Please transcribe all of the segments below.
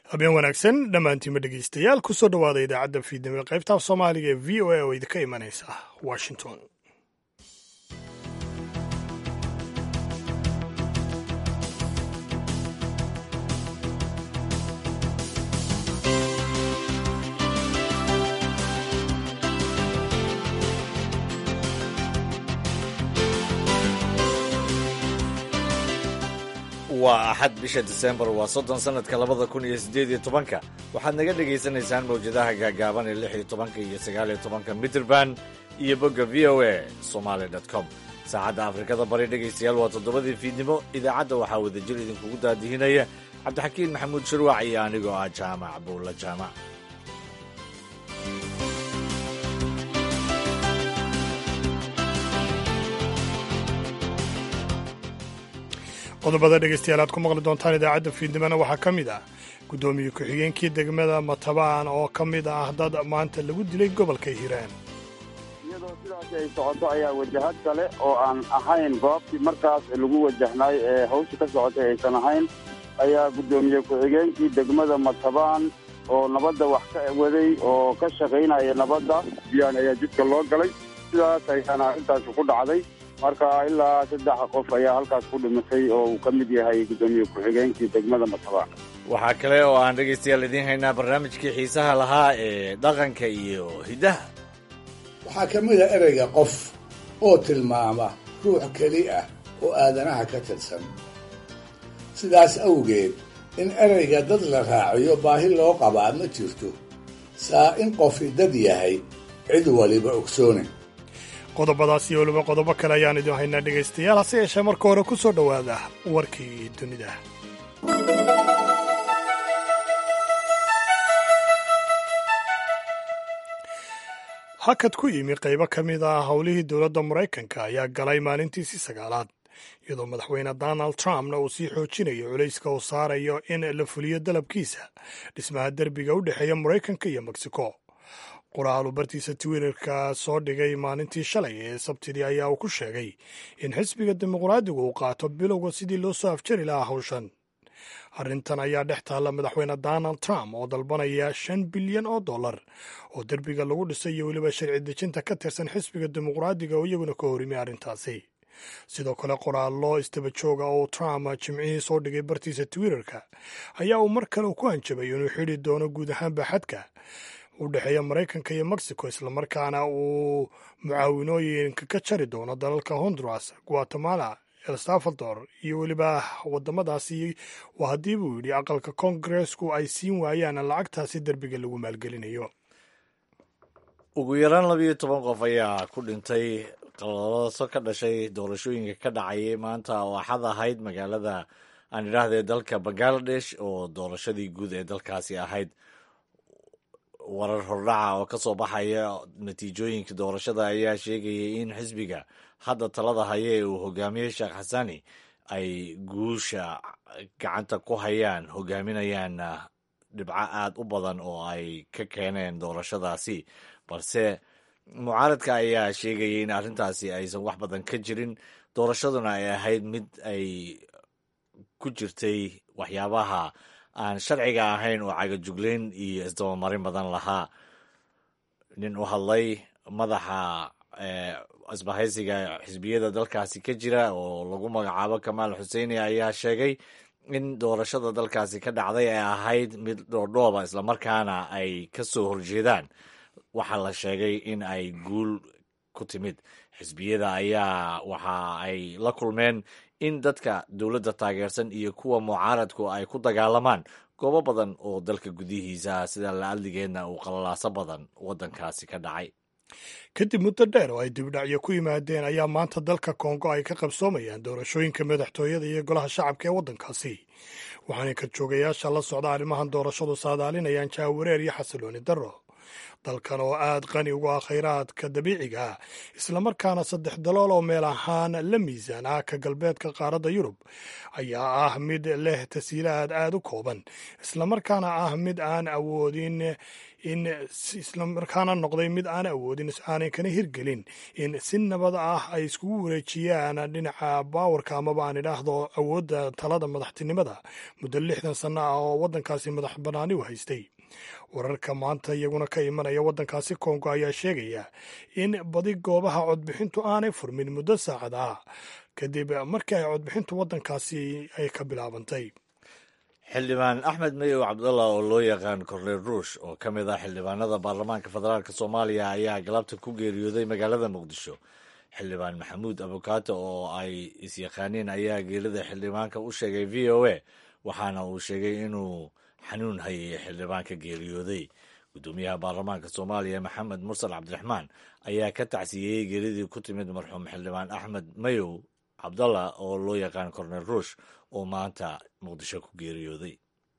habeen wanaagsan dhammaantiinma dhegaystayaal kusoo dhowaada idaacadda fiidnimo ee qaybta af soomaaliga ee v o a oo idinka imanaysa washington waa axad bisha disembar waa soddon sannadka labada kun iyo siddeed iyo tobanka waxaad naga dhegaysanaysaan mawjadaha gaagaaban ee lix iyo tobanka iyo sagaal iyo tobanka mitrband iyo bogga v o a somaali dot com saacadda afrikada bari dhegaystayaal waa toddobadii fiidnimo idaacadda waxaa wadajir idinkugu daadihinaya cabdixakiin maxamuud shirwac iyo anigoo ah jaamac buulla jaamac qodobada dhegaystayaal aad ku maqli doontaan idaacadda fiidnimona waxaa ka mid ah guddoomiye ku-xigeenkii degmada matabaan oo ka mid ah dad maanta lagu dilay gobolka hiiraan iyadoo sidaasi ay socoto ayaa wajahad kale oo aan ahayn goobtii markaas lagu wajahnaay ee hawsha ka socotay aysan ahayn ayaa guddoomiye ku-xigeenkii degmada matabaan oo nabadda wax ka waday oo ka shaqaynaya nabadda biyaan ayaa jidka loo galay sidaas ayaana arrintaasi ku dhacday marka ilaa saddex qof ayaa halkaas ku dhimatay oo uu ka mid yahay guddoomiye ku-xigeenkii degmada matabaan waxaa kale oo aan dhegaystayaal idiin haynaa barnaamijkii xiisaha lahaa ee dhaqanka iyo hiddaha waxaa ka mid a ereyga qof oo tilmaama ruux keli ah oo aadanaha ka tirsan sidaas awgeed in ereyga dad la raaciyo baahi loo qabaa ma jirto saa in qofi dad yahay cid waliba ogsoone qodobadaas iyo weliba qodobo kale ayaan idin haynaa dhegaystayaal hase yeeshee marka hore ku soo dhowaada warkii dunida hakad ku yimi qaybo ka mid ah howlihii dowladda maraykanka ayaa galay maalintiisii sagaalaad iyadoo madaxweyne donald trumpna uu sii xoojinayo culayska uu saarayo in la fuliyo dalabkiisa dhismaha derbiga u dhexeeya maraykanka iyo mexico qoraal uu bartiisa twitterka soo dhigay maalintii shalay ee sabtidii ayaa uu ku sheegay in xisbiga dimuqraadigu uu qaato bilowga sidii loo soo afjari lahaa hawshan arrintan ayaa dhex taalla madaxweyne donald trump oo dalbanaya shan bilyan oo dollar oo derbiga lagu dhisay iyo weliba sharci dejinta ka tirsan xisbiga dimuqraadiga oo iyaguna ka horimi arrintaasi sidoo kale qoraallo istaba jooga oo trump jimcihii soo dhigay bartiisa twitterka ayaa uu mar kale ku hanjabay inuu xidhi doono guud ahaanba xadka u dhexeeya maraykanka iyo mexico islamarkaana uu mucaawinooyinka ka jari doono dalalka honduras guatemala el salvador iyo weliba wadamadaasi waa haddii buu yidhi aqalka koongareesku ay siin waayaan lacagtaasi derbiga lagu maalgelinayo ugu yaraan labiyo toban qof ayaa ku dhintay qalalaso ka dhashay doorashooyinka ka dhacayay maanta oo axad ahayd magaalada aan idhaahdee dalka bangaladesh oo doorashadii guud ee dalkaasi ahayd warar hordhaca oo ka soo baxaya natiijooyinka doorashada ayaa sheegayay in xisbiga hadda talada haya ee uu hogaamiyey sheekh xasani ay guusha gacanta ku hayaan hogaaminayaan dhibco aad u badan oo ay ka keeneen doorashadaasi balse mucaaradka ayaa sheegayay in arrintaasi aysan wax badan ka jirin doorashaduna ay ahayd mid ay ku jirtay waxyaabaha aan sharciga ahayn oo cagajuglayn iyo isdabamarin badan lahaa nin u hadlay madaxa isbahaysiga xisbiyada dalkaasi ka jira oo lagu magacaabo kamaal xuseini ayaa sheegay in doorashada dalkaasi ka dhacday ay ahayd mid dhoordhooba islamarkaana ay ka soo horjeedaan waxaa la sheegay in ay guul ku timid xisbiyada ayaa waxa ay la kulmeen in dadka dowladda taageersan iyo kuwa mucaaradku ay ku dagaalamaan goobo badan oo dalka gudihiisa sida la-adligeedna uu qalalaaso badan waddankaasi ka dhacay kadib muddo dheer oo ay dibdhacyo ku yimaadeen ayaa maanta dalka kongo ay ka qabsoomayaan doorashooyinka madaxtooyada iyo golaha shacabka ee waddankaasi waxaanay ka joogayaasha la socda arrimahan doorashadu saadaalinayaan jaawareer iyo xasilooni darro dalkan oo aad qani ugu ah khayraadka dabiiciga ah islamarkaana saddex dalool oo meel ahaan la miisaan ah ka galbeedka qaaradda yurub ayaa ah mid leh tasiilaad aad u kooban islamarkaana ah mid aan awoodin in islamarkaana noqday mid aan awoodin aanay kana hirgelin in si nabad ah ay iskugu wareejiyaan dhinaca baawarka amaba aan idhaahdo awoodda talada madaxtinimada muddo lixdan sanno ah oo waddankaasi madax bannaani u haystay wararka maanta iyaguna ka imanaya waddankaasi kongo ayaa sheegaya in badi goobaha codbixintu aanay furmin muddo saacad ah kadib markii ay codbixintu waddankaasi ay ka bilaabantay xildhibaan axmed mayow cabdallah oo loo yaqaan korneel ruush oo ka mid ah xildhibaanada baarlamaanka federaalk soomaaliya ayaa galabta ku geeriyooday magaalada muqdisho xildhibaan maxamuud abukaato oo ay is-yaqaaniin ayaa geerida xildhibaanka u sheegay v o a waxaana uu sheegay inuu xanuun hayay xildhibaanka geeriyooday guddoomiyaha baarlamaanka soomaaliya maxamed mursal cabdiraxmaan ayaa ka tacsiyeeyey geeridii ku timid marxuum xildhibaan axmed mayow cabdallah oo loo yaqaan korneel ruush oo maanta muqdisho ku geeriyooday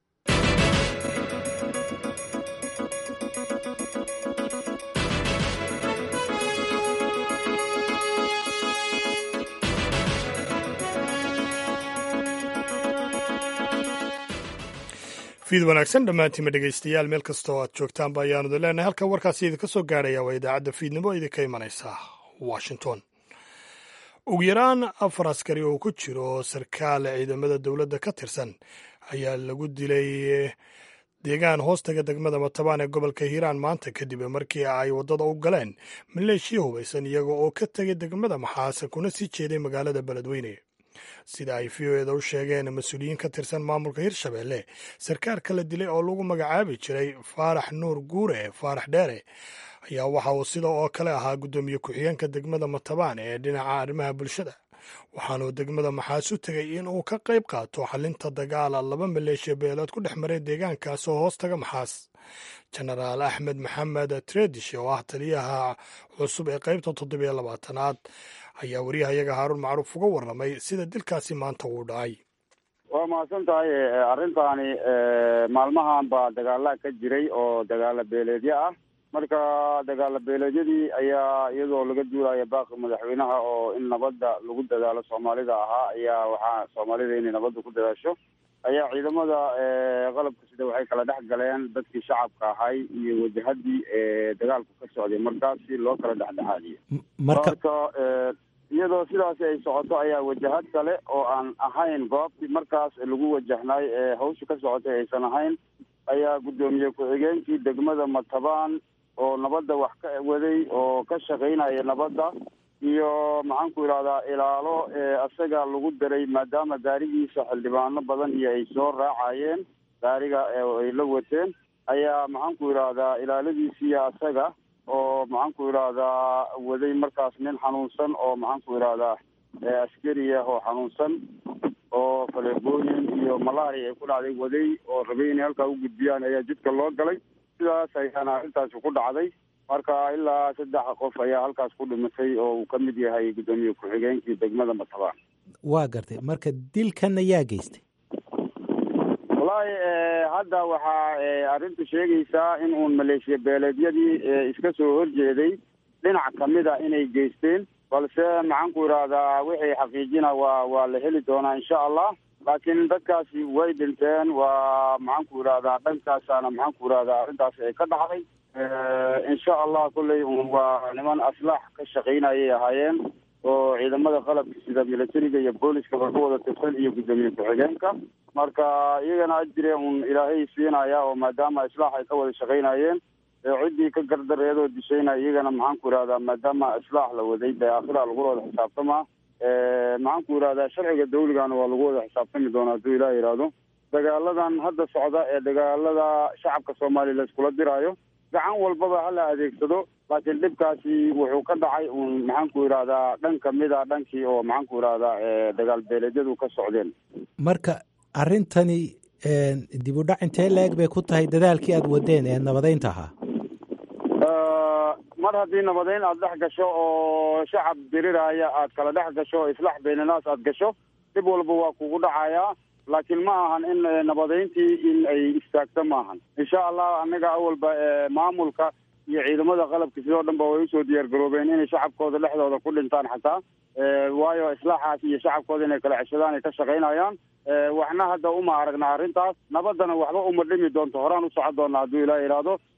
fiid wanaagsan dhammaantiima dhegaystayaal meel kastoo aad joogtaanba ayaanu idin leenahay halka warkaasi idinka soo gaaraya waa idaacadda fiidnimo idinka imanaysa washington ugu yaraan afar askari oo ku jiro sarkaal ciidamada dowladda ka tirsan ayaa lagu dilay deegaan hoostaga degmada matabaan ee gobolka hiiraan maanta kadib markii ay waddada u galeen maleeshiya hubaysan iyaga oo ka tegay degmada maxaase kuna sii jeeday magaalada beledweyne sida ay v o eda u sheegeen mas-uuliyiin ka tirsan maamulka hirshabelle sarkaalka la dilay oo lagu magacaabi jiray faarax nuur guure faarax dheere ayaa waxa uu sida oo kale ahaa guddoomiye ku-xigeenka degmada matabaan ee dhinaca arrimaha bulshada waxaanuu degmada maxaas u tegay in uu ka qayb qaato xalinta dagaala laba maleeshiya beelood ku dhex maray deegaankaas oo hoos taga maxaas jenaraal axmed maxamed tredish oo ah taliyaha cusub ee qaybta toddobiyo labaatanaad ayaa wariyahayaga haaruun macruuf uga warramay sida dilkaasi maanta uu dhacay waa mahadsan tahay arrintaani maalmahan baa dagaalaha ka jiray oo dagaala beeleedyo ah marka dagaala beeleedyadii ayaa iyadoo laga duulaya baaqi madaxweynaha oo in nabadda lagu dadaalo soomaalida ahaa ayaa waxaa soomaalida inay nabadda ku dadaasho ayaa ciidamada qalabka sida waxay kala dhex galeen dadkii shacabka ahay iyo wajahadii dagaalku ka socday markaas si loo kala dhexdhexaadiyo marka iyadoo sidaasi ay socoto ayaa wajahad kale oo aan ahayn goobtii markaas lagu wajahnay ee hawsha ka socotay aysan ahayn ayaa guddoomiye ku-xigeenkii degmada matabaan oo nabadda wax ka waday oo ka shaqaynaya nabadda iyo maxaanku idhahdaa ilaalo isaga lagu daray maadaama gaarigiisa xildhibaano badan iyo ay soo raacayeen gaariga ay la wateen ayaa maxaanku idhahdaa ilaaladiisiiyo isaga oo maxaanku idhahdaa waday markaas nin xanuunsan oo maxaanku idhahdaa askari ah oo xanuunsan oo faleebooyin iyo malaria ay ku dhacday waday oo rabay inay halkaa u gudbiyaan ayaa jidka loo galay sidaas ayaana arrintaasi ku dhacday marka ilaa saddex qof ayaa halkaas ku dhimatay oo uu ka mid yahay guddoomiye ku-xigeenkii degmada matabaan waa gartay marka dilkan ayaa geystay wallaahi hadda waxaa arrintu sheegaysaa in uun maleeshiya beeleedyadii iska soo horjeeday dhinac kamid a inay geysteen balse maxaanku idhahdaa wixii xaqiijina waa waa la heli doonaa insha allah laakiin dadkaasi way dhinteen waa maxaanku idhahdaa dhankaasaana maxaanku idhahdaa arrintaasi ay ka dhacday insha allah kolley un waa niman aslaax ka shaqaynayay ahaayeen oo ciidamada qalabka sida militariga iyo booliskaba ka wada tirsan iyo guddoomiye ku-xigeenka marka iyagana ajire un ilaahay siinaya oo maadaama islaax ay ka wada shaqaynayeen ciddii ka gardareedoo dishaynaya iyagana maxaanku idhahdaa maadaama islaax la waday dee aakhira lagula wada xisaabtamaa maxaanku idhahdaa sharciga dawligana waa lagu wada xisaabtami doonaa hadduu ilaah yidhaahdo dagaaladan hadda socda ee dagaalada shacabka soomaaliya la iskula diraayo gacan walbaba hala adeegsado laakiin dhibkaasi wuxuu ka dhacay un maxaanku idhahdaa dhan kamid a dhankii oo maxaanku idhahdaa dagaal beeleedyadu ka socdeen marka arrintani dib u dhac intee la-eg bay ku tahay dadaalkii aada wadeen ee nabadeynta ahaa mar haddii nabadeyn aada dhex gasho oo shacab diriraya aad kala dhex gasho o islaax baynanaas aada gasho dib walba waa kugu dhacayaa laakiin ma ahan in nabadeyntii in ay istaagto maahan insha allah anaga awalba maamulka iyo ciidamada qalabka sidoo dhan ba way usoo diyaar garoobeen inay shacabkooda dhexdooda ku dhintaan xataa waayo islaaxaas iyo shacabkooda inay kala ceshadaan ay ka shaqaynayaan waxna hadda uma aragna arrintaas nabaddana waxba uma dhimi doonto horaan u socon doona hadduu ilaah yidhaahdo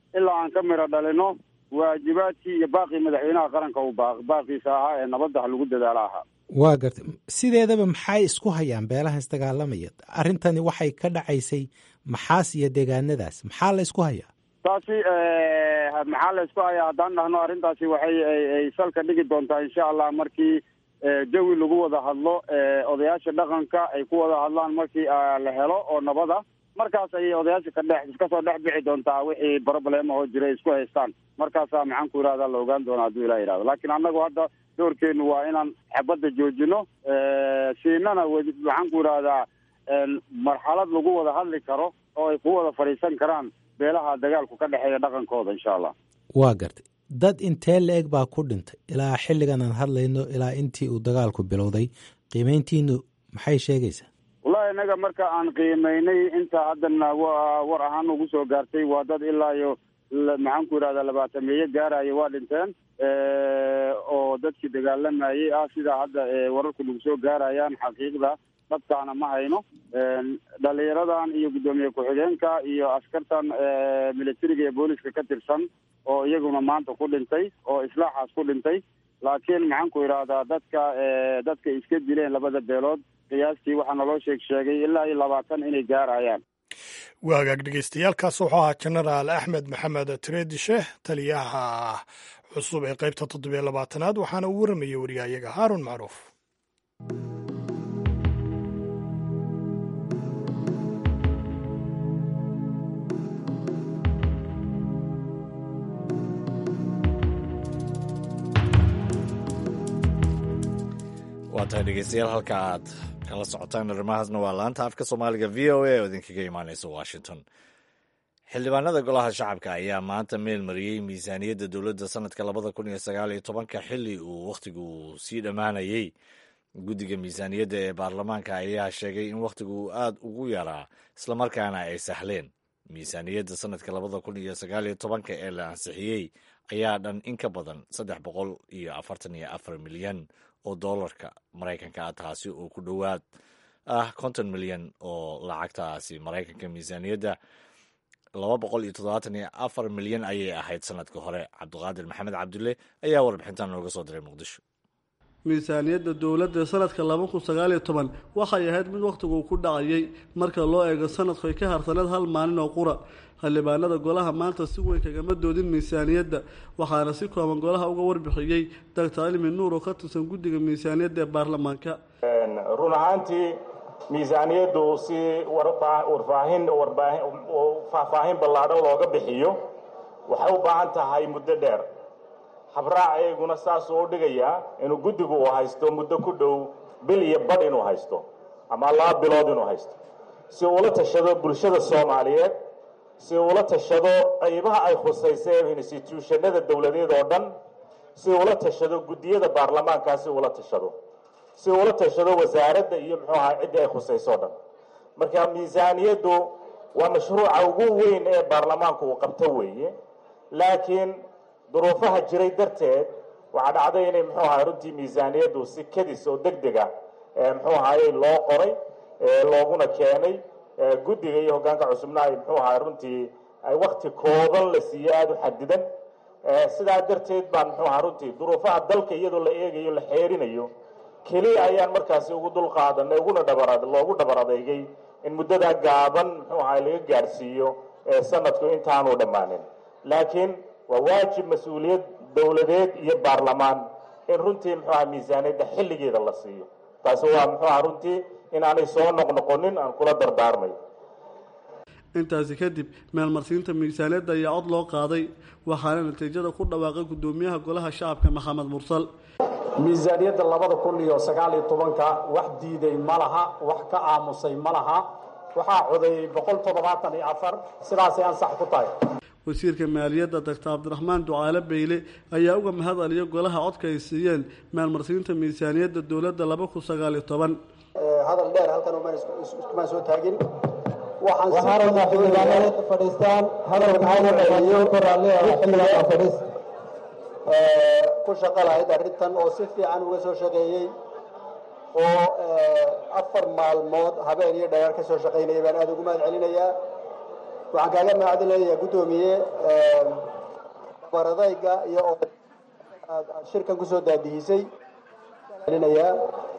ilaa aan ka miro dhalino waajibaadkii iyo baaqii madaxweynaha qaranka uu baaqiisa ahaa ee nabadda lagu dadaalo ahaa waa gartay sideedaba maxay isku hayaan beelahan isdagaalamaya arrintani waxay ka dhacaysay maxaas iyo deegaanadaas maxaa la isku hayaa taasi maxaa la isku hayaa haddaan dhahno arrintaasi waxay ay salka dhigi doontaa insha allah markii jawi lagu wada hadlo odayaasha dhaqanka ay ku wada hadlaan markii la helo oo nabada markaas ayay odayaasha ka dhex iskasoo dhex bixi doontaa wixii problema oo jira isku haystaan markaasaa maxaan ku yidhahda la ogaan doona hadduu ilah yidhahdo laakiin annagu hadda doorkeenu waa inaan xabadda joojino siinana maxaan ku yidhahdaa marxalad lagu wada hadli karo oo ay ku wada fadhiisan karaan beelaha dagaalku ka dhexeeya dhaqankooda insha allah waa gartay dad intee la-eg baa ku dhintay ilaa xilligan aan hadlayno ilaa intii uu dagaalku bilowday qiimeyntiinu maxay sheegaysaa wallahi innaga marka aan qiimeynay inta haddana war ahaan ugu soo gaartay waa dad ilaa iyo maxaan ku yidhahdaa labaatameeye gaaraya waa dhinteen oo dadkii dagaalamayay ah sidaa hadda wararku nagu soo gaarayaan xaqiiqda dhabkaana ma hayno dhalinyaradan iyo guddoomiye ku-xigeenka iyo askartan militariga iyo booliska ka tirsan oo iyaguna maanta ku dhintay oo islaaxaas ku dhintay laakiin maxaan ku yidhaahdaa dadka dadka iska dileen labada beelood qiyaastii waxaa naloo sheeg sheegay ilaa iyo labaatan inay gaarayaan waa hagaag dhegeystayaaalkaas wuxuu ahaa jenaraal axmed maxamed tredishe taliyaha cusub ee qaybta toddobiyo labaatanaad waxaana uu waramayay wariyahayaga haarun macruuf waa tahay dhegeystayaal halka aad kala socotaan arrimahaasna waa laanta afka soomaaliga v o a oo idinkaga imaaneysa washington xildhibaanada golaha shacabka ayaa maanta meel mariyey miisaaniyadda dowladda sanadka labada kun iyo sagaal iyo tobanka xili uu wakhtigu sii dhammaanayey guddiga miisaaniyadda ee baarlamaanka ayaa sheegay in wakhtigu uu aad ugu yaraa islamarkaana ay sahleen miisaaniyadda sanadka labada kun iyo sagaal iyo tobanka ee la ansixiyey ayaa dhan in ka badan saddex boqol iyo afartan iyo afar milyan oo doolarka maraykanka ah taasi oo ku dhowaad ah konton milyan oo lacagtaasi maraykanka miisaaniyadda laba boqol iyo toddobaatan iyo afar milyan ayay ahayd sanadka hore cabdiqaadir maxamed cabdulle ayaa warbixintan nooga soo diray muqdisho miisaaniyadda dowladda sanadka laba kun sagaal iyo toban waxay ahayd mid wakhtiguu ku dhacayay marka loo eego sanadku ay ka harsaneed hal maalin oo qura xildhibaanada golaha maanta si weyn kagama doodin miisaaniyadda waxaana si kooban golaha uga warbixiyey doctor cilmi nuur oo ka tirsan guddiga miisaaniyadda ee baarlamaanka run ahaantii miisaaniyaddu si warfaahin faahfaahin ballaadhan looga bixiyo waxay u baahan tahay muddo dheer habraac eeguna saasuu u dhigayaa inuu guddigu uu haysto muddo ku dhow bil iyo badh inuu haysto ama laba bilood inuu haysto si uula tashado bulshada soomaaliyeed si uula tashado qaybaha ay khusaysay instituushanada dowladeed oo dhan si uula tashado guddiyada baarlamaankaa si uula tashado si uula tashado wasaaradda iyo muxuu ahaa ciddii ay khusayso o dhan marka miisaaniyaddu waa mashruuca ugu weyn ee baarlamaanku uu qabto weeye laakiin duruufaha jiray darteed waxaa dhacday inay muxuu ahaa runtii miisaaniyaddu si kadis oo deg dega muxuu ahaayey loo qoray looguna keenay guddiga iyo hoggaanka cusubna ay muxuu ahaa runtii ay wakti kooban la siiyey aada u xadidan sidaa darteed baan muxuu ahaa runtii duruufaha dalka iyadoo la eegayo la xeerinayo keliya ayaan markaasi ugu dul qaadanay uguna dhabar loogu dhabar adeygay in muddadaa gaaban muxuu ahaa laga gaadhsiiyo sanadku intaanu dhammaanin laakiin waa waajib mas-uuliyad dowladeed iyo baarlamaan in runtii muxuu aha miisaaniyadda xilligeeda la siiyo taasi waa muxuu aha runtii inaanay soo noqnoqonin aan kula dardaarmay intaasi kadib meelmarsiinta miisaaniyadda ayaa cod loo qaaday waxaana natiijada ku dhawaaqay guddoomiyaha golaha shacabka maxamed mursal miisaaniyadda labada kun iyo sagaal iyo tobanka wax diiday ma laha wax ka aamusay ma laha waxaa codeeyey boqol toddobaatan iyo afar sidaasay ansax ku tahay wasiirka maaliyadda doctor cabdiraxmaan ducaale beyle ayaa uga mahad celiya golaha codka ay siiyeen maalmarsiinta miisaaniyadda dowladda laba kun sagaal iyo toban hadal dheer halkan iskumaan soo taagin waxaan xildhibaanada fadhiistaan hadalkaana dhaliyo ku raalli xildhibaan fadhiis ku shaqo lahayd arrintan oo si fiican uga soo shaqeeyey oo afar maalmood habeen iyo dhayaar ka soo shaqaynaya baan aada ugu mahad celinayaa waxaan kaaga mahadcelinayaa guddoomiye baradayga iyo aad shirkan kusoo daadihisay celinayaa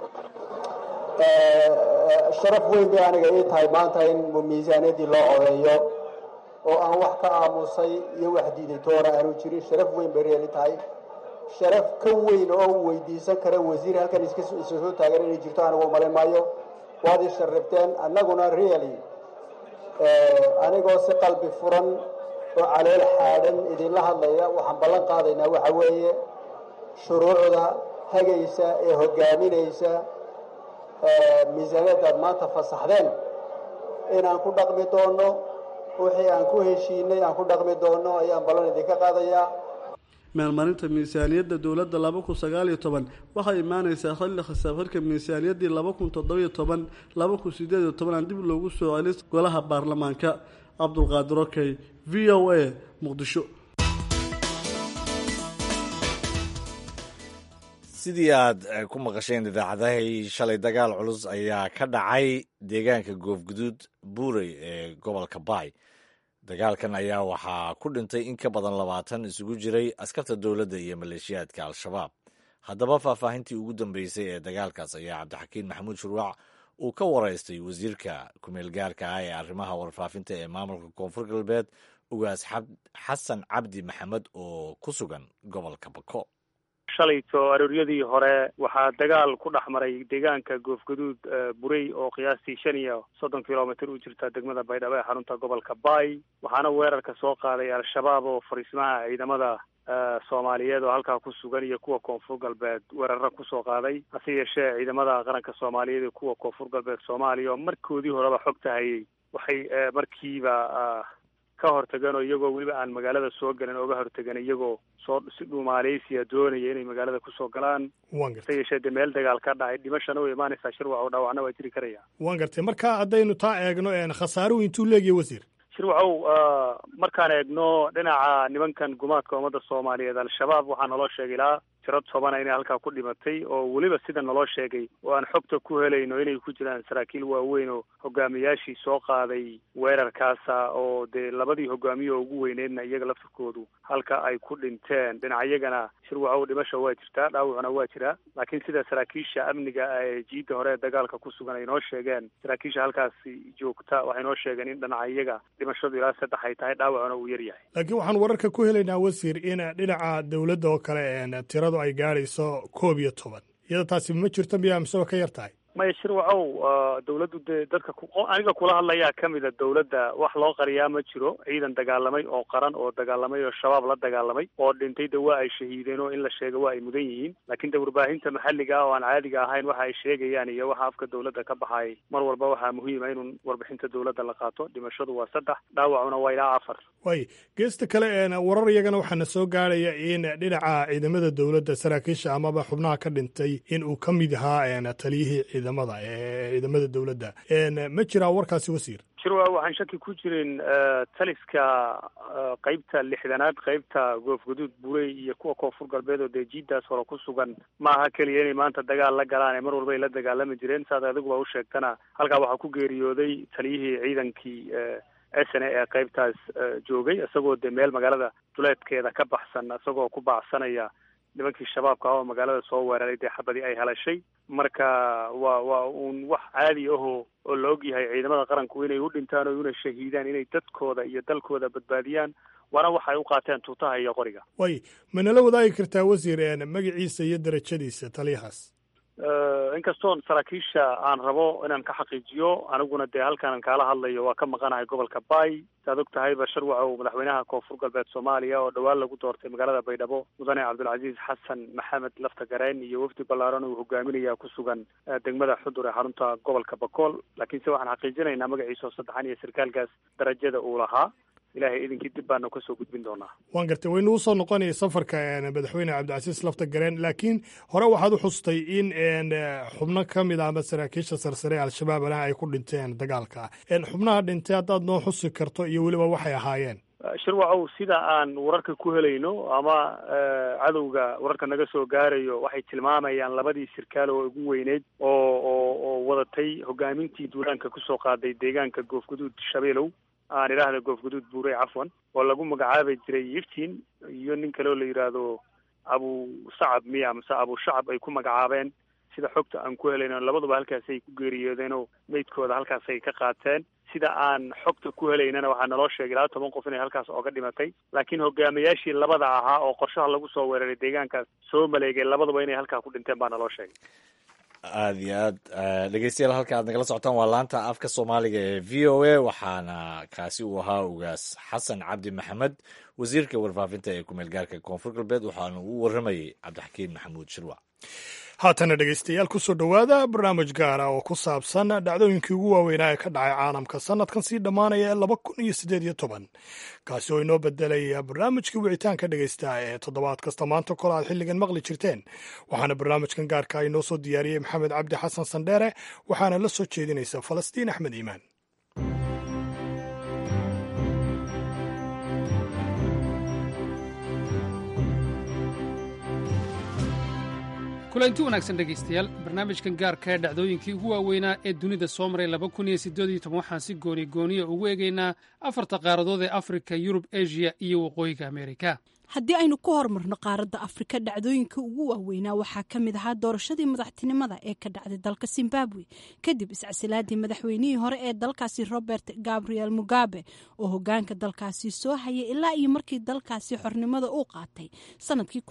sharaf weyn bay aniga ii tahay maanta in miisaaniyadii loo codeeyo oo aan wax ka aamusay iyo wax diiday toona aanu jirin sharaf weyn bay reeli tahay sharaf ka weyn oo u weydiisan kara wasiir halkan iska soo taagan inay jirto anigu umalin maayo waad ii sharifteen annaguna really anigoo si qalbi furan oo caleel xaadhan idinla hadlaya waxaan ballan qaadaynaa waxa weeye shuruucda hagaysa ee hogaaminaysa miisaaniyaddaad maanta fasaxdeen inaan ku dhaqmi doonno wixii aan ku heshiinay aan ku dhaqmi doonno ayaan ballan idinka qaadayaa meelmarinta miisaaniyadda dowladda laba kun sagaal iyo toban waxay imaaneysaa xilli khisaabxirka miisaaniyaddii laba kun toddobiyo toban laba kun sideed iyo toban aan dib loogu soo celis golaha baarlamaanka cabdulqaadir okey v o a muqdisho sidii aad ku maqasheen idaacadahay shalay dagaal culus ayaa ka dhacay deegaanka goofguduud buurey ee gobolka baay dagaalkan ayaa waxaa ku dhintay in ka badan labaatan isugu jiray askarta dowladda iyo maleeshiyaadka al-shabaab haddaba faahfaahintii ugu dambeysay ee dagaalkaas ayaa cabdixakiin maxamuud shuruuc uu ka waraystay wasiirka kumeel gaarka ah ee arrimaha warfaafinta ee maamulka koonfur galbeed ugaas xasan cabdi maxamed oo ku sugan gobolka bako shalayto arooryadii hore waxaa dagaal ku dhex maray deegaanka goofgaduud burey oo qiyaastii shan iyo soddon kilomitr u jirta degmada baydhabo ee xarunta gobolka baay waxaana weerarka soo qaaday al-shabaab oo fariismaha ciidamada soomaaliyeed oo halkaa ku sugan iyo kuwa koonfur galbeed weeraro kusoo qaaday hase yeeshee ciidamada qaranka soomaaliyeed iyo kuwa koonfur galbeed soomaaliya oo markoodii horeba xogta hayay waxay markiiba ka hortageen oo iyagoo weliba aan magaalada soo galin ooga hortageen iyagoo soo si dhumaaleysiya doonaya inay magaalada kusoo galaan hase yeeshee dee meel dagaal ka dhacay dhimashana way imaanaysaa shirwac oo dhaawacna waa jiri karaya waan gartay marka haddaynu taa eegno khasaaruhu intuu leegiya wasiir shirwacow markaan eegno dhinaca nimankan gumaadka ummadda soomaaliyeed al-shabaab waxaa naloo sheegay ilaa tiro tobana inay halkaa ku dhimatay oo weliba sida naloo sheegay oo aan xogta ku helayno inay ku jiraan saraakiil waaweyn oo hogaamiyaashii soo qaaday weerarkaasa oo dee labadii hogaamiye oo ugu weyneydna iyaga laftirkoodu halka ay ku dhinteen dhinaciyagana shirwacow dhimasha waa jirtaa dhaawacuna waa jiraa laakiin sida saraakiisha amniga ee jiidda hore ee dagaalka ku sugan ay noo sheegeen saraakiisha halkaasi joogta waxay noo sheegeen in dhinaca iyaga dhimashadu ilaa saddex ay tahay dhaawacuna uu yar yahay laakiin waxaan wararka ku helaynaa wasiir in dhinaca dowladda oo kale tiradu ay gaadhayso koob iyo toban iyada taasi ma jirto miyaa miseba ka yar tahay maya shirwacow dawladdu dee dadka aniga kula hadlayaa ka mida dawladda wax loo qariyaa ma jiro ciidan dagaalamay oo qaran oo dagaalamay oo shabaab la dagaalamay oo dhintay de waa ay shahiideen oo in la sheega waa ay mudan yihiin laakiin de warbaahinta maxalliga ah oo aan caadiga ahayn waxa ay sheegayaan iyo waxa afka dawladda ka baxay mar walba waxaa muhiima inuu warbixinta dawladda la qaato dhimashadu waa saddex dhaawacuna waa ilaa afar waay geesta kale warar iyagana waxaana soo gaadhaya in dhinaca ciidamada dawladda saraakiisha amaba xubnaha ka dhintay in uu ka mid ahaa taliyihii ciidamada ee ciidamada dawladda ma jiraa warkaasi wasiir shirwa waxaan shaki ku jirin taliska qeybta lixdanaad qeybta goofguduud burey iyo kuwa koonfur galbeed oo dee jiidaas hore ku sugan maaha keliya inay maanta dagaal la galaan ee mar walba ay la dagaalami jireen saad adiguba u sheegtana halkaa waxaa ku geeriyooday taliyihii ciidankii sne ee qeybtaas joogay isagoo dee meel magaalada duleedkeeda ka baxsan isagoo ku baacsanaya nimankii shabaabka ah oo magaalada soo weeraray dee xabadii ay helashay marka waa waa uun wax caadi ahoo oo la og yahay ciidamada qaranku inay u dhintaan oo una shahiidaan inay dadkooda iyo dalkooda badbaadiyaan waana waxay u qaateen tuutaha iyo qoriga way ma nala wadaagi kartaa wasiir magaciisa iyo darajadiisa taliyahaas inkastoon saraakiisha aan rabo inaan ka xaqiijiyo aniguna dee halkaan kaala hadlayo waa ka maqanahay gobolka bay saad og tahayba sharwacow madaxweynaha koonfur galbeed soomaaliya oo dhowaan lagu doortay magaalada baydhabo mudane cabdulcasiis xasan maxamed lafta gareen iyo wafdi ballaaran uu hogaaminaya ku sugan degmada xudur ee xarunta gobolka bakool laakiinse waxaan xaqiijinaynaa magaciisa oo saddexan iyo sarkaalkaas darajada uu lahaa ilahay idinkii dib baanu kasoo gudbin doonaa waan gartay waynu usoo noqonaya safarka madaxweyne cabdicasiis lafta gareen laakiin hore waxaad u xustay in xubno ka mid a ama saraakiisha sarsare ee al-shabaab alaha ay ku dhinteen dagaalka xubnaha dhintay haddaad noo xusi karto iyo weliba waxay ahaayeen shirwacow sida aan wararka ku helayno ama cadowga wararka naga soo gaarayo waxay tilmaamayaan labadii sirkaal oo ugu weyneyd oo oo oo wadatay hogaamintii duulaanka kusoo qaaday deegaanka goofguduud shabeelow aan idhaahda goofguduud buurey cafwan oo lagu magacaabi jiray yiftin iyo nin kale oo la yidhaahdo abu sacab miya mase abu shacab ay ku magacaabeen sida xogta aan ku helayno labaduba halkaasay ku geeriyoodeenoo meydkooda halkaasay ka qaateen sida aan xogta ku helaynana waxaa naloo sheegay laba toban qof inay halkaas ooga dhimatay laakiin hogaamiyaashii labada ahaa oo qorshaha lagu soo weeraray deegaankaas soo maleegay labaduba inay halkaa ku dhinteen baa naloo sheegay aada iyo aad dhegeystayaal halka aad nagala socotaan waa laanta afka soomaaliga ee v o a waxaana kaasi uu ahaa ugaas xasan cabdi maxamed wasiirka warfaafinta ee kumeel gaarka koonfur galbeed waxaana uu waramayay cabdixakiin maxamuud shirwac haatana dhegaystayaal kusoo dhowaada barnaamij gaara oo ku saabsan dhacdooyinkii ugu waaweynaa ee ka dhacay caalamka sanadkan sii dhammaanaya ee laba kun iyo siddeed iyo toban kaasi oo inoo bedelaya barnaamijkii wicitaanka dhegaysta ee toddobaad kasta maanta kole aad xilligan maqli jirteen waxaana barnaamijkan gaarka inoo soo diyaariyey maxamed cabdi xasan sandheere waxaana la soo jeedinaysa falastiin axmed iimaan kulanti wanaagsan dhegaystayaal barnaamijkan gaarka ee dhacdooyinkii ugu waaweynaa ee dunida soo maray laba kun iyo siddeed iyo toban waxaan si gooni gooniya ugu eegaynaa afarta qaaradood ee afrika yurub asia iyo waqooyiga ameerika haddii aynu ku horumarno qaaradda afrika dhacdooyinka ugu waaweynaa waxaa ka mid ahaa doorashadii madaxtinimada ee ka dhacday dalka zimbabwe kadib iscasilaadii madaxweynihii hore ee dalkaasi robert gabriel mugabe oo hogaanka dalkaasi soo hayay ilaa iyo markii dalkaasi xornimada uu qaatay sanadkii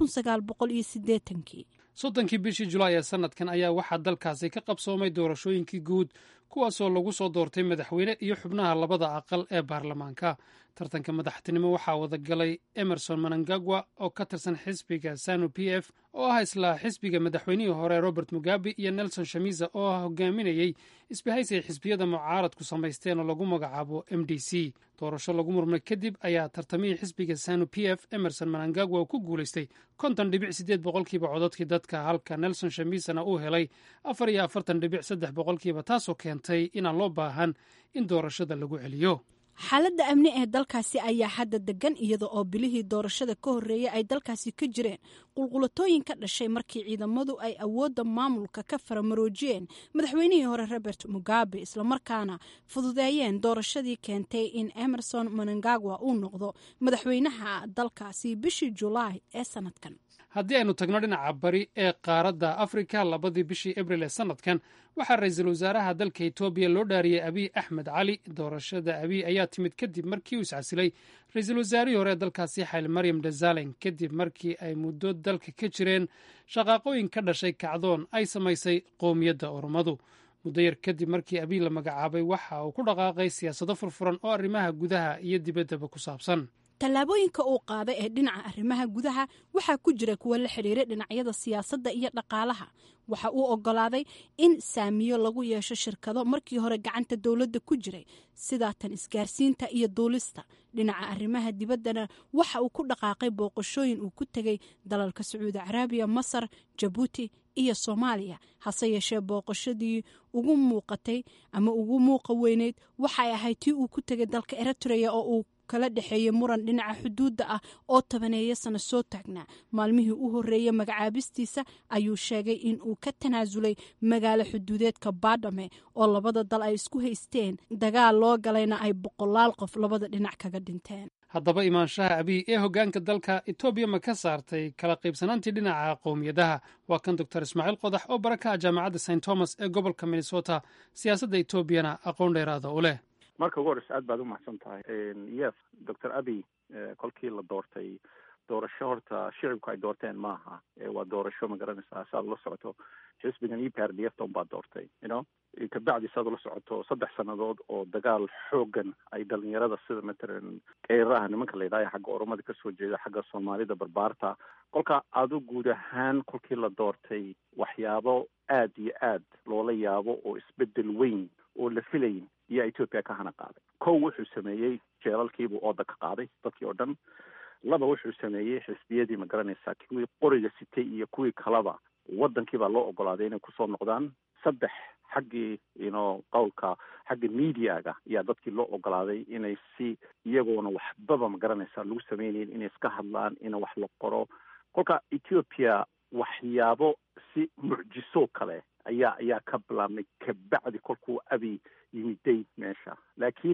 kii soddonkii bishii julaay ee sanadkan ayaa waxaa dalkaasi ka qabsoomay doorashooyinkii guud kuwaasoo lagu soo doortay madaxweyne iyo xubnaha labada aqal ee baarlamaanka tartanka madaxtinimo waxaa wadagalay emerson manangagwa oo ka tirsan xisbiga sanu p f oo ah isla xisbiga madaxweynihii hore robert mugabe iyo nelson shamisa oo ah hogaaminayey isbahaysi ay xisbiyada mucaaradku samaysteen oo lagu magacaabo m d c doorasho lagu murmay kadib ayaa tartamihii xisbiga sanu p f emerson manangagwa ku guulaystay konton dhibic sideed boqolkiiba cododkii dadka halka nelson shamisana uu helay afar iyo afartan dhibic saddex boqolkiiba taasoo keentay inaan loo baahan in doorashada lagu celiyo xaaladda amni ee dalkaasi ayaa hadda degan iyada oo bilihii doorashada ka horreeyay ay dalkaasi ka jireen qulqulatooyin ka dhashay markii ciidamadu ay awoodda maamulka ka faramaroojiyeen madaxweynihii hore robert mugabe islamarkaana fududeeyeen doorashadii keentay in emerson manangagwa uu noqdo madaxweynaha dalkaasi bishii julaay ee sanadkan haddii aynu tagno dhinaca bari ee qaaradda afrika labadii bishii abril ee sanadkan waxaa ra-iisul wasaaraha dalka etoobiya loo dhaariyey abiy axmed cali doorashada abiy ayaa timid kadib markii uu iscasilay ra-iisul wasaarihii hore ee dalkaasi xayl maryam dazalen kadib markii ay muddo dalka ka jireen shaqaaqooyin ka dhashay kacdoon ay samaysay qowmiyadda oromadu muddo yar kadib markii abiy la magacaabay waxa uu ku dhaqaaqay siyaasado furfuran oo arrimaha gudaha iyo dibaddaba ku saabsan tallaabooyinka uu qaaday ee dhinaca arrimaha gudaha waxaa ku jira kuwa la xidhiiray dhinacyada siyaasadda iyo dhaqaalaha waxa uu ogolaaday in saamiyo lagu yeesho shirkado markii hore gacanta dowladda ku jiray sida tan isgaarsiinta iyo duulista dhinaca arrimaha dibaddana waxa uu ku dhaqaaqay booqashooyin uu ku tegay dalalka sacuudi caraabiya masar jabuuti iyo soomaaliya hase yeeshee booqashadii ugu muuqatay ama ugu muuqa weyneyd waxay ahayd tii uu ku tegay dalka eritrea oo uu kala dhexeeyey muran dhinaca xuduudda ah oo tobaneeya sano soo taagnaa maalmihii u horreeyey magacaabistiisa ayuu sheegay in uu ka tanaasulay magaalo xuduudeedka baadhame oo labada dal ay isku haysteen dagaal loo galayna ay boqolaal qof labada dhinac kaga dhinteen haddaba imaanshaha abiy ee hoggaanka dalka etoobiya ma ka saartay kala qaybsanaantii dhinaca qowmiyadaha waa kan doctor ismaaciil qodax oo baraka ah jaamacadda st thomas ee gobolka minnesota siyaasadda etoobiyana aqoon dheeraada u leh marka ugu horeysa aad baad umahadsan tahay yes doctor abiy kolkii la doortay doorasho horta shicibku ay doorteen maaha waa doorasho magaranaysaa saad ula socoto xisbigan e p r d f ton baa doortay you know kabacdi saad ula socoto saddex sannadood oo dagaal xoogan ay dhalinyarada sida matalan qeyraha nimanka la yidhahyo xagga oromada kasoo jeeda xagga soomaalida barbaarta kolka adu guud ahaan kolkii la doortay waxyaabo aad iyo aad loola yaabo oo isbedel weyn oo la filayn iyo ethoopia ka hana qaaday kow wuxuu sameeyey jeelalkiibuu ooda ka qaaday dadkii oo dhan laba wuxuu sameeyey xisbiyadii ma garanaysaa kuwii qoriga sitay iyo kuwii kaleba wadankii baa loo ogolaaday inay kusoo noqdaan saddex xaggii ino qowlka xagga mediaga ayaa dadkii loo ogolaaday inay si iyagoona waxbaba ma garanaysaa lagu sameynayn inay iska hadlaan ina wax la qoro kolka ethiopia waxyaabo si mucjiso kale ayaa ayaa ka bilaabmay kabacdi kolkuu abi yimiday meesha laakiin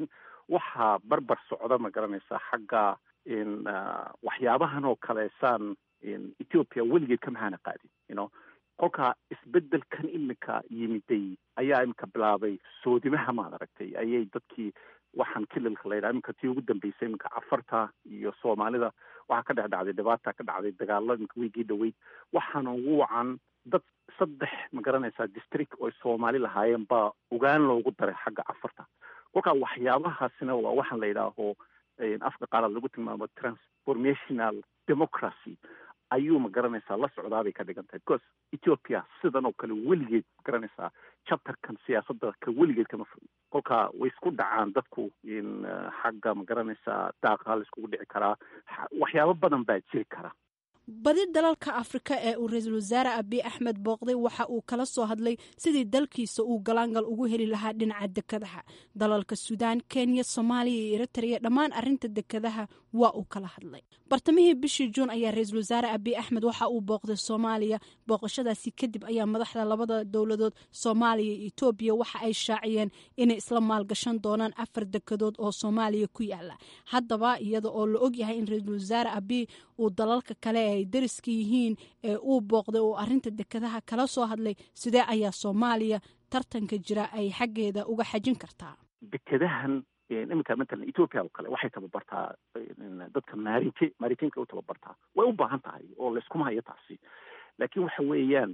waxaa barbar socda ma garanaysaa xagga waxyaabahan oo kale saan ethiopia weligeed kama hana qaadin you know kolkaa isbedelkan iminka yimiday ayaa iminka bilaabay soodimaha maad aragtay ayay dadkii waxaan kililka la yidhaha iminka tii ugu dambeysay iminka cafarta iyo soomaalida waxaa ka dhex dhacday dhibaata ka dhacday dagaalo iminka weygii dhaweyd waxaana ugu wacan dad saddex ma garanaysaa district oo soomaali lahaayeen baa ogaan loogu daray xagga cafarta kolkaa waxyaabahaasina waa waxaan la yidhaaho afka qaalaad lagu tilmaamo transformational democracy ayuu ma garanaysaa la socdaabay ka dhigan tahay because ethiopia sidan oo kale weligeed ma garanaysaa chapterkan siyaasadda ka weligeed kama fog kolkaa way isku dhacaan dadku xagga ma garanaysaa daaqa la iskugu dhici karaa waxyaabo badan baa jiri kara badi dalalka afrika ee uu ra-iisul wasaare abiy axmed booqday waxa uu kala soo hadlay sidii dalkiisa uu galaangal ugu heli lahaa dhinaca dekadaha dalalka suudaan kenya soomaaliya iyo eritrea dhammaan arinta dekadaha waa uu kala hadlay bartamihii bishii juun ayaa ra-iisul wasaare abiy axmed waxa uu booqday soomaaliya booqashadaasi kadib ayaa madaxda labada dowladood soomaaliya iyo etoobiya waxa ay shaaciyeen inay isla maalgashan doonaan afar dekadood oo soomaaliya ku yaala haddaba iyada oo la ogyahay in ra-iisul wasaare abiy uu dalalka kale ay dariska yihiin ee uu booqday oo arinta dekadaha kala soo hadlay sidee ayaa soomaaliya tartanka jira ay xaggeeda uga xajin kartaa dekadahan iminka matalan ethoopia oo kale waxay tababartaa dadka maarinte maaritiinka u tababartaa way u baahan tahay oo layskuma hayo taasi laakiin waxa weeyaan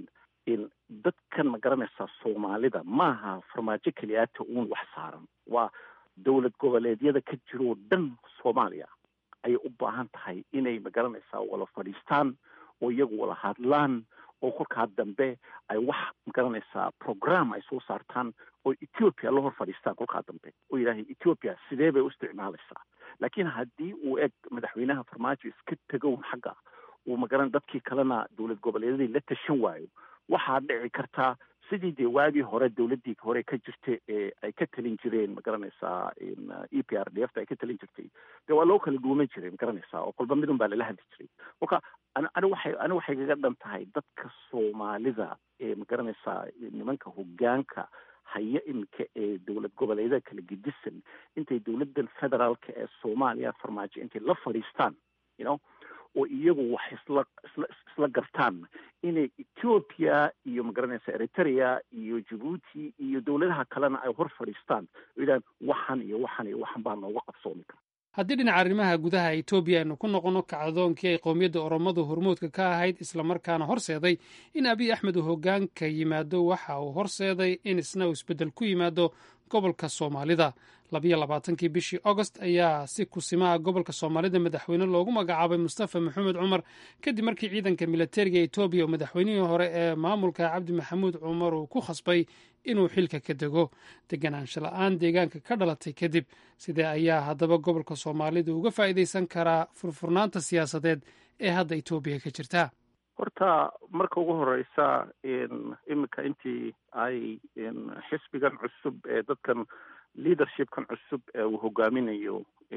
dadkan ma garanaysaa soomaalida maaha farmaajo keliyaata uun wax saaran waa dowlad goboleedyada ka jiroo dhan soomaaliya ayay u baahan tahay inay ma garanaysaa wala fadhiistaan oo iyagu wala hadlaan oo kolkaa dambe ay wax ma garanaysaa program ay soo saartaan oo ethiopia la hor fadhiistaan kolkaa dambe oo yidhaahay ethiopia sidee bay u isticmaalaysaa laakiin haddii uu eg madaxweynaha farmaajo iska tegown xagga uu magaran dadkii kalena dowlad goboleedyadii la tashan waayo waxaa dhici kartaa sidii dee waagii hore dowladdii hore ka jirta ee ay ka talin jireen ma garanaysaa e p r d f ta ay ka talin jirtay dee waa loo kala dhuuman jiray ma garanaysaa oo kolba midun baa lala hadli jiray kolka ani waxay ani waxay kaga dhan tahay dadka soomaalida ee ma garanaysaa nimanka hoggaanka haya iminka ee dowlad goboleedyada kala gedisan intay dowladdan federaalka ee soomaaliya farmaajo intay la fadhiistaan you know oo iyagu wax isla isla isla gartaan inay ethiopia iyo magaranaysa eritrea iyo jabuuti iyo dowladaha kalena ay hor fadhiistaan oo yidhahan waxan iyo waxan iyo waxan baa nooga qabsoomi kara haddii dhinaca arrimaha gudaha etoobiya aynu ku noqonno kacdoonkii ay qowmiyadda oromadu hormuudka ka ahayd islamarkaana horseeday in abiy axmed uu hoggaanka yimaado waxa uu horseeday in isna uu isbeddel ku yimaado gobolka soomaalida labiyo labaatankii bishii augost ayaa si kusimaha gobolka soomaalida madaxweyne loogu magacaabay mustafa maxamed cumar kadib markii ciidanka militariga etoobiya oo madaxweynihii hore ee maamulka cabdi maxamuud cumar uu ku khasbay inuu xilka ka dego deganaansho la-aan deegaanka ka dhalatay kadib sidee ayaa haddaba gobolka soomaalida uga faa'iidaysan karaa furfurnaanta siyaasadeed ee hadda etoobiya ka jirta horta marka ugu horeysa iminka intii ay xisbigan cusub ee dadkan leadershipkan cusub ee uu hogaaminayo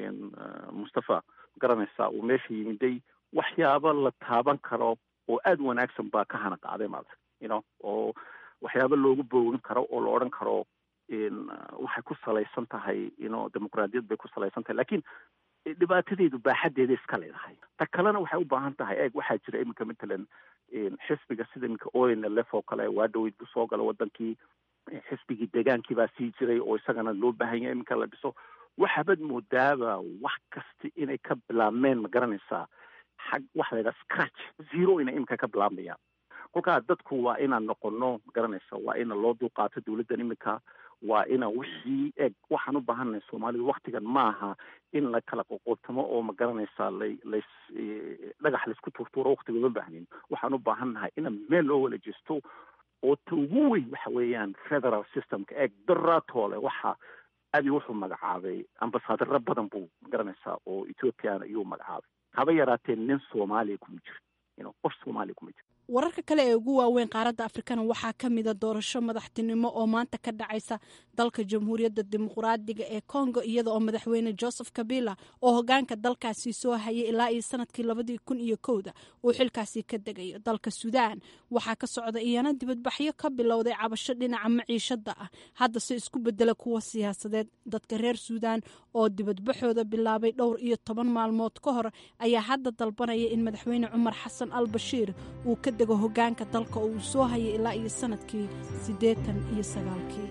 mustafa garanaysaa uu meesha yimiday waxyaabo la taaban karo oo aada u wanaagsan baa ka hana qaaday maarata you know oo waxyaabo loogu boogin karo oo la odhan karo waxay ku salaysan tahay you know dimuqraadiyad bay ku salaysan tahay lakiin dhibaatadeedu baaxadeeda iska leedahay ta kalena waxay u baahan tahay eeg waxaa jira iminka matalan xisbiga sida iminka onlf oo kale waa dhaweyd bu soo gala wadankii xisbigii degaankii baa sii jiray oo isagana loo baahan yahay iminka la dhiso waxaabad moodaaba wax kasta inay ka bilaabmeen ma garanaysaa xag waxa la yidhaha scratch zero inay iminka ka bilaabmayaan kolkaa dadku waa inaan noqono ma garanaysa waa ina loo dulqaato dowladdan iminka waa ina wixii eg waxaan u baahannahay soomaalidu waktigan maaha in la kala qoqootamo oo ma garanaysaa lay lays dhagax laysku tuurtuuro waktiga uma baahnin waxaan u baahannahay ina meel loo wala jeesto oo ta ugu weyn waxa weeyaan federal systemka eeg daraatoole waxa abi wuxuu magacaabay ambasaadaro badan buu ma garanaysaa oo ethoopiana iyuu magacaabay haba yaraatee nin soomaaliya kuma jiro you know qof soomaaliya kuma jiro wararka kale ee ugu waaweyn qaaradda afrikana waxaa ka mida doorasho madaxtinimo oo maanta ka dhacaysa dalka jamhuuriyadda dimuqraadiga ee congo iyada oo madaxweyne joseph kabila oo hogaanka dalkaasi soo hayay ilaa iyo sanadkii labadii kun iyo kowda uu xilkaasi ka degayo dalka suudaan waxaa ka socda iyana dibadbaxyo ka bilowday cabasho dhinaca maciishada ah haddase isku bedela kuwa siyaasadeed dadka reer suudaan oo dibadbaxooda bilaabay dhowr iyo toban maalmood ka hor ayaa hadda dalbanaya in madaxweyne cumar xasan al bashiir uu ka dego hogaanka dalka oo uu soo hayay ilaa iyo sanadkii siddeetan iyo sagaalkii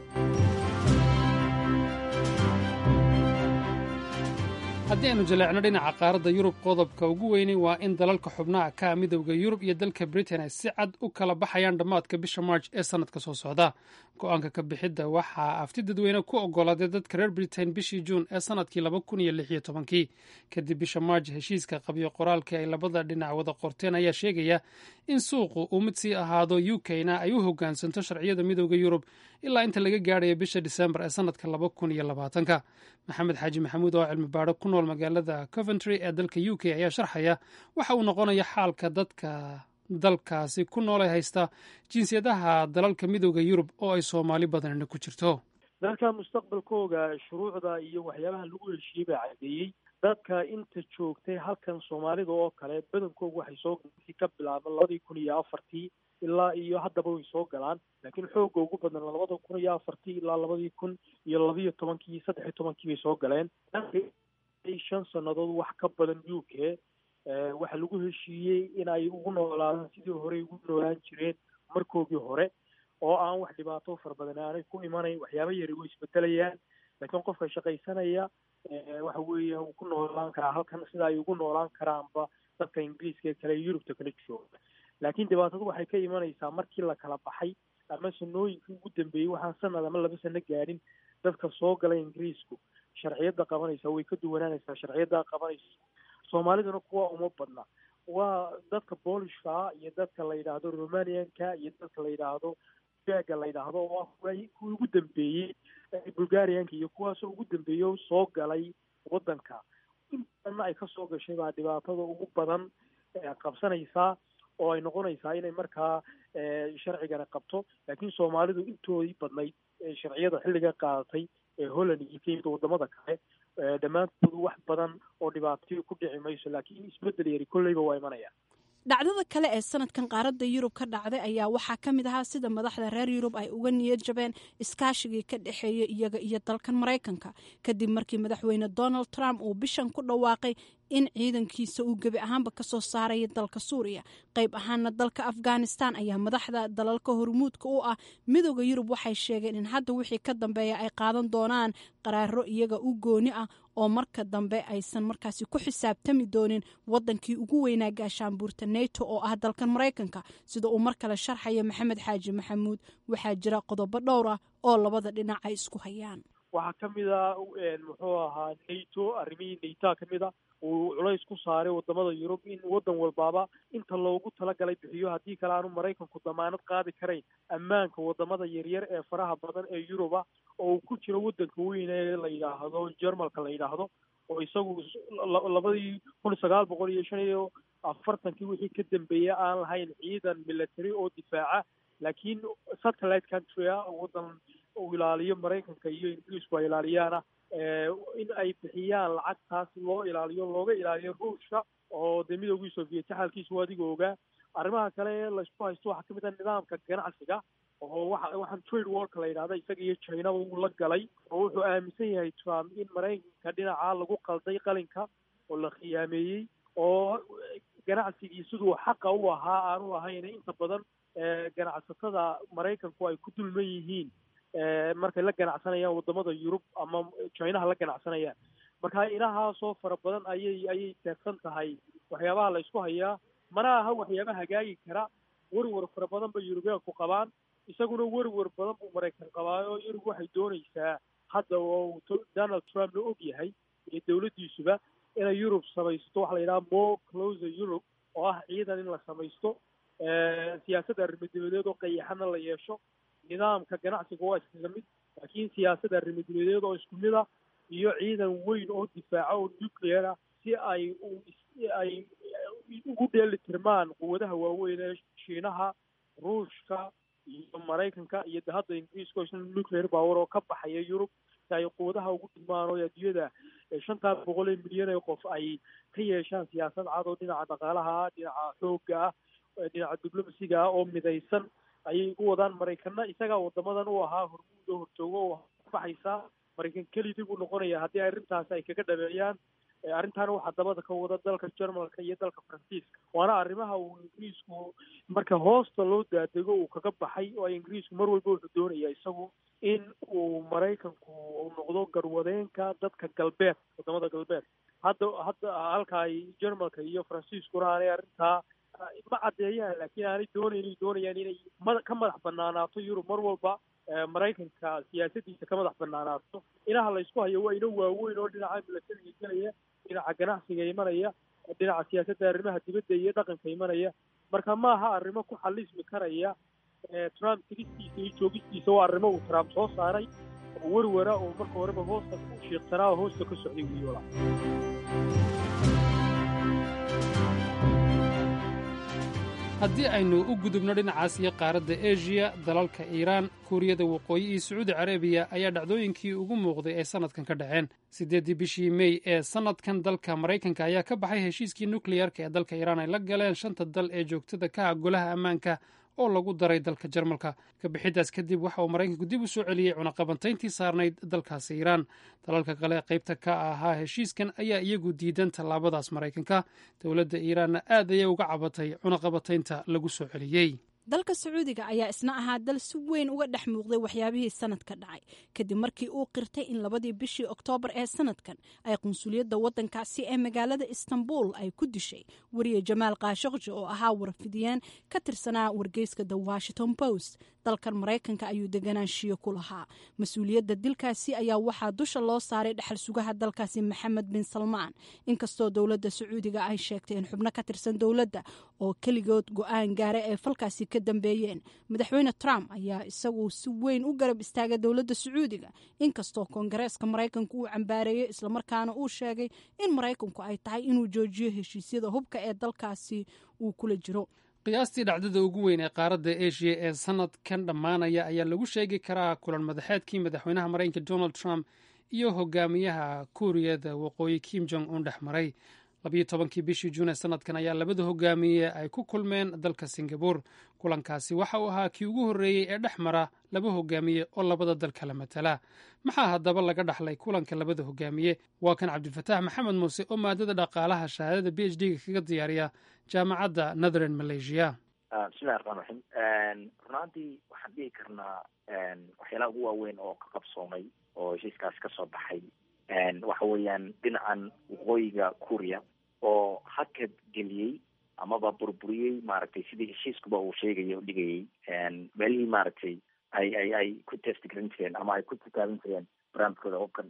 haddii aynu jaleecno dhinaca qaaradda yurub qodobka ugu weynay waa in dalalka xubnaha ka midowda yurub iyo dalka britain ay si cad u kala baxayaan dhammaadka bisha march ee sannadka soo socda go-aanka ka bixidda waxaa afti dadweyne ku ogolaaday dadka reer britain bishii juun ee sannadkii laba kun iyo lix iyo tobankii kadib bisha march heshiiska qabyo qoraalkii ay labada dhinac wada qorteen ayaa sheegaya in suuqu uu mid sii ahaado u k-na ay u hogaansanto sharciyada midowda yurub ilaa inta laga gaadhaya bisha disembar ee sannadka laba kun iyo labaatanka maxamed xaaji maxamuud oo cilmi baadho ku nool magaalada coventry ee dalka u k ayaa sharxaya waxa uu noqonaya xaalka dadka dalkaasi ku noolay haysta jinsiyadaha dalalka midowda yurub oo ay soomaali badanina ku jirto dalka mustaqbalkooga shuruucda iyo waxyaabaha lagu heshiiyey baa caddeeyey dadka inta joogtay halkan soomaalida oo kale badankoogu waxay soo ka bilaaba labadii kun iyo afartii ilaa iyo haddaba way soo galaan laakiin xoogga ugu badan labada kun iyo afartii ilaa labadii kun iyo labiyo tobankii saddex iyo tobankii bay soo galeen shan sannadood wax ka badan u k waxaa lagu heshiiyey in ay ugu noolaadaan sidii horey ugu noolaan jireen markoogii hore oo aan wax dhibaato fara badan aanay ku imanayn waxyaaba yari way isbedelayaan laakiin qofka shaqaysanaya waxa weeye uu ku noolaan karaa halkan sida ay ugu noolaan karaanba dadka ingiriiska ee kale yurubta kala jooga laakiin dhibaatadu waxay ka imanaysaa markii la kala baxay ama sanooyinkii ugu dambeeyey waxaan sanad ama laba sano gaadhin dadka soo gala ingiriisku sharciyadda qabanaysa way ka duwanaanaysaa sharciyadda qabanaysa soomaaliduna kuwa uma badna waa dadka boolishka iyo dadka la yidhaahdo romanianka iyo dadka la yidhaahdo gaga la yidhaahdo oo ah kuwii ugu dambeeyey bulgarianka iyo kuwaasoo ugu dambeeyey oo soo galay waddanka in badanna ay kasoo gashay baa dhibaatada ugu badan qabsanaysaa oo ay noqonaysaa inay markaa sharcigana qabto laakiin soomaalidu intoodii badnayd sharciyada xilliga qaadatay ee holland iyo kenya wadamada kale dhammaantoodu wax badan oo dhibaatayo ku dhici mayso laakiin isbedel yari kolleyba waa imanaya dhacdada kale ee sanadkan qaaradda yurub ka dhacday ayaa waxaa ka mid ahaa sida madaxda reer yurub ay uga niyad jabeen iskaashigii ka dhexeeya iyaga iyo dalkan maraykanka kadib markii madaxweyne donald trump uu bishan ku dhawaaqay in ciidankiisa uu gebi ahaanba kasoo saaraya dalka suuriya qayb ahaana dalka afghanistan ayaa madaxda dalalka hormuudka u ah midooda yurub waxay sheegeen in hadda wixii ka dambeeya ay qaadan doonaan qaraaro iyaga u gooni ah oo marka dambe aysan markaasi ku xisaabtami doonin wadankii ugu weynaa gaashaanbuurta neto oo ah dalkan maraykanka sida uu mar kale sharxaya maxamed xaaji maxamuud waxaa jira qodobo dhowr ah oo labada dhinac ay isku hayaan waxaa ka mid a muxuu ahaa nato arrimihii natoa ka mid a uu culays ku saaray wadamada yurub in waddan walbaaba inta loogu talagalay bixiyo haddii kale aanu maraykanku damaanad qaadi karayn ammaanka wadamada yaryar ee faraha badan ee yuruba oo uu ku jiro waddanka weyn ee la yidhaahdo jermalka la yidhaahdo oo isagu labadii kun sagaal boqol iyo shan iyo afartankii wixii ka dambeeyey aan lahayn ciidan military oo difaaca laakiin satellite country ah waddan uu ilaaliyo maraykanka iyo ingiriisku ay ilaaliyaana in ay bixiyaan lacagtaas loo ilaaliyo looga ilaaliyo ruushka oo dee midoogii sovieti xaalkiisu adiga ogaa arrimaha kale ee laysku haysto waxaa kamid ah nidaamka ganacsiga oo waxa waxaan trade warka la yidhahda isaga iyo chinaba uu la galay oo wuxuu aaminsan yahay trump in maraykanka dhinaca lagu qalday qalinka oo la khiyaameeyey oo ganacsigii siduu xaqa u ahaa aanu ahayn inta badan ganacsatada maraykanku ay ku dulman yihiin markay la ganacsanayaan wadamada yurub ama chinaha la ganacsanayaan marka inahaasoo fara badan ayay ayay teegsan tahay waxyaabaha la isku hayaa mana aha waxyaaba hagaagi kara werwer fara badan bay yurubiyaanku qabaan isaguna werwer badan buu maraykan qabaayo yurub waxay doonaysaa hadda oo donald trump la og yahay iyo dawladdiisuba inay yurub samaysto waxa la yidhaha more closer europe oo ah ciidan in la samaysto siyaasadda arrimadebadeed oo qayaxana la yeesho nidaamka ganacsiga waa iskaga mid laakiin siyaasadda arrimadebadeed oo isku mid ah iyo ciidan weyn oo difaaca oo nuclear ah si ay ay ugu dheeli tirmaan quwadaha waaweyn ee shiinaha ruushka iyo maraykanka iyo de hadda ingiriiska oo isna nuclear power oo ka baxaya yurub si ay quwadaha ugu dhigmaan oo adduunyada shantaa boqol ee milyan ee qof ay ka yeeshaan siyaasad cad oo dhinaca dhaqaalaha ah dhinaca xoogga ah dhinaca diblomasiga ah oo midaysan ayay ugu wadaan maraykana isagaa wadamadan u ahaa hormuud oo horjoogo oo baxaysa maraykan kelidii buu noqonaya haddii arrintaas ay kaga dhameeyaan arrintaana waxaa dabada ka wada dalka jermalka iyo dalka faransiiska waana arrimaha uu ingiriisku marka hoosta loo daadego uu kaga baxay oo ingiriisku mar walba wuxuu doonaya isagu in uu maraykanku uu noqdo garwadeenka dadka galbeed wadamada galbeed hadda hadda halka ay jermalka iyo faransiiskuna aanay arrintaa ma caddeeyaan laakiin aanay doonaynin doonayaan inay ma ka madax banaanaato yurub mar walba maraykanka siyaasadiisa ka madax banaanaato inaha laysku hayo waa ino waaweyn oo dhinaca milatariga gelaya dhinaca ganacsiga imanaya dhinaca siyaasadda arrimaha dibadda iyo dhaqanka imanaya marka maaha arrimo ku xalismi karaya trump tigistiisa iyo joogistiisa waa arrimo uu trump soo saaray oo werwara oo marka horeba hoosta ku shiiqsanaa oo hoosta ka socday wiyoola haddii aynu u gudubno dhinacaas iyo qaaradda eshiya dalalka iiraan kuuriyada waqooyi iyo sacuudi carabiya ayaa dhacdooyinkii ugu muuqday ay sannadkan ka dhaceen siddeeddii bishii mey ee sannadkan dalka maraykanka ayaa ka baxay heshiiskii nukleyarka ee dalka iiraan ay la galeen shanta dal ee joogtada ka ah golaha ammaanka oo lagu daray dalka jarmalka kabixiddaas kadib waxa uu maraykanku dib u soo celiyey cunaqabantayntii saarnayd dalkaasi iiraan dalalka kale qaybta ka ahaa heshiiskan ayaa iyagu diidan tallaabadaas maraykanka dowladda iiraanna aad ayay uga cabatay cunaqabataynta lagu soo celiyey dalka sacuudiga ayaa isna ahaa dal si weyn uga dhex muuqday waxyaabihii sanadka dhacay kadib markii uu qirtay in labadii bishii oktoobar ee sanadkan ay qunsuliyadda waddankaasi ee magaalada istanbul ay ku dishay wariye jamaal kaashaqji oo ahaa warfidiyeen ka tirsanaa wargeyska the washington post dalkan maraykanka ayuu deganaanshiyo ku lahaa mas-uuliyadda dilkaasi ayaa waxaa dusha loo saaray dhexal sugaha dalkaasi maxamed bin salmaan inkastoo dowladda sacuudiga ay sheegtay in xubno ka tirsan dowladda oo keligood go-aan gaara ee falkaasi ka dambeeyeen madaxweyne trump ayaa isagu si weyn u garab istaagay dowladda sacuudiga inkastoo koongareeska maraykanku uu cambaareeyey islamarkaana uu sheegay in maraykanku ay tahay inuu joojiyo heshiisyada hubka ee dalkaasi uu kula jiro qiyaastii dhacdada ugu weyn ee qaaradda eshiya ee sanadkan dhammaanaya ayaa lagu sheegi karaa kulan madaxeedkii madaxweynaha maraykanka donald trump iyo hogaamiyaha kuuriyada waqooyi kim jong un dhex maray labiyo tobankii bishii juun ee sanadkan ayaa labada hogaamiye ay ku kulmeen dalka singabur kulankaasi waxa uu ahaa kii ugu horreeyey ee dhex mara laba hogaamiye oo labada dal kala matala maxaa haddaba laga dhaxlay kulanka labada hogaamiye waa kan cabdilfataax maxamed muuse oo maadada dhaqaalaha shahaadada b h d-ga kaga diyaariya jaamacadda northern malaysia bismillahi raxmaan raxiim runaantii waxaan dhihi karnaa waxyaalaha ugu waaweyn oo ka qabsoomay oo heshiiskaasi kasoo baxay waxa weeyaan dhinacan waqooyiga kuuriya oo hakad geliyey amaba burburiyey maaragtay sidii heshiiskuba uu sheegaya o dhigayay meelihii maaragtay ay ay ay ku testgarin jireen ama ay ku titaaban jireen barnaamijkooda hubka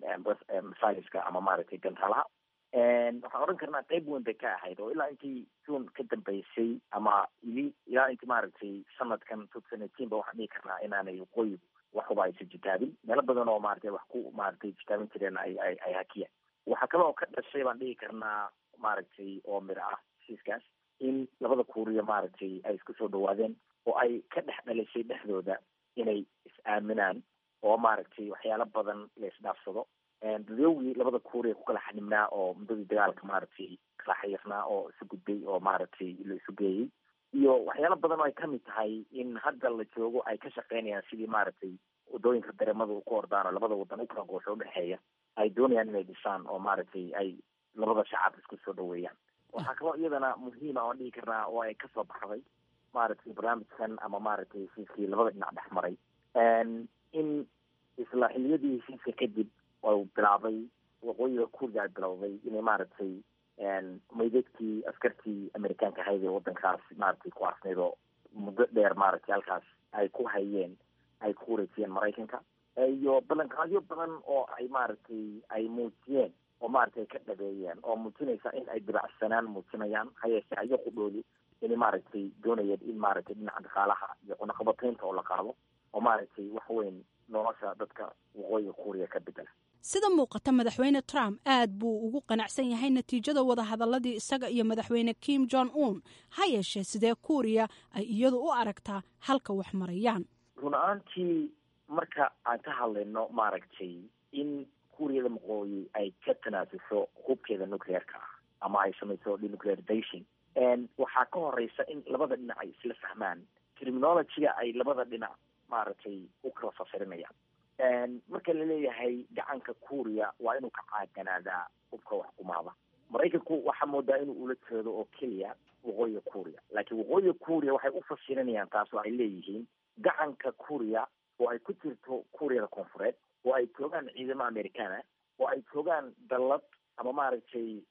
masaliska ama maaragtay gantaalaha waxaan odhan karnaa qeyb weyn bay ka ahayd oo ilaa intii june ka dambeysay ama ili ilaa intii maaragtay sanadkan two thousand eighteen ba waxaan dhihi karnaa inaanay waqooyigu waxuba aysan jitaabin meelo badan oo maaragtay wax ku maaragtay jitaabin jireen ay ay ay hakiyaan waxaa kale oo ka dhashay baan dhihi karnaa maaragtay oo miro ah heshiiskaas in labada kuuriya maaragtay ay isku soo dhawaadeen oo ay ka dhex dhalisay dhexdooda inay is-aaminaan oo maaragtay waxyaalo badan la isdhaafsado dadowgii labada kuuriya ku kala xanibnaa oo muddadii dagaalka maaragtay kala xayirnaa oo isu gudbay oo maaragtay la isu geeyey iyo waxyaalo badan oo ay kamid tahay in hadda la joogo ay ka shaqeynayaan sidii maaragtay wadooyinka dareemada ku ordaan oo labada wadan u kala goosho udhexeeya ay doonayaan inay dhisaan oo maaragtay ay labada shacab isku soo dhaweeyaan waxaa kaloo iyadana muhiima oan dhihi karnaa oo ay kasoo baxday maaragtay barnaamijkan ama maaragtay heshiiskii labada dhinac dhex maray in isla xiliyadii heshiiska kadib u bilaabay waqooyiga kuuriga ay bilowday inay maaragtay maydadkii askartii amerikaanka ahayd ee wadankaas maaragtay ku arsnayd oo muddo dheer maaragtay halkaas ay ku hayeen ay ku wareejiyeen maraykanka iyo ballanqaadyo badan oo ay maaragtay ay muujiyeen oo maaragtay ka dhabeeyeen oo muujinaysa in ay dabacsanaan muujinayaan hayeeshe ayo qudhoodi inay maaragtay doonayeen in maaragtay dhinaca dhaqaalaha iyo cunaqabataynta oo la qaado oo maaragtay wax weyn nolosha dadka waqooyiga kuuriya ka bedela sida muuqata madaxweyne trump aad buu ugu qanacsan yahay natiijada wadahadaladii isaga iyo madaxweyne kim jong un ha yeeshee sidee kuuriya ay iyadu u aragtaa halka wax marayaan run ahaantii marka aan ka hadlayno maaragtay in kuuriyada maqooyi ay ka tanaasusho hubkeeda nuclearka ah ama ay samayso denuclearization waxaa ka horeysa in labada dhinac ay isla fahmaan terminologyga ay labada dhinac maaragtay u kala fasirinayaan marka laleeyahay gacanka kuuriya waa inuu ka caaganaadaa hubka wax kumaada maraykanku waxaa moodaa inuu ula jeedo oo keliya waqooyiga kuuriya laakiin waqooyiga kuuriya waxay u fasirinayaan taas oo ay leeyihiin gacanka kuuriya oo ay ku jirto kuuriyada koonfureed oo ay joogaan ciidamo americana oo ay joogaan dallad ama maaragtay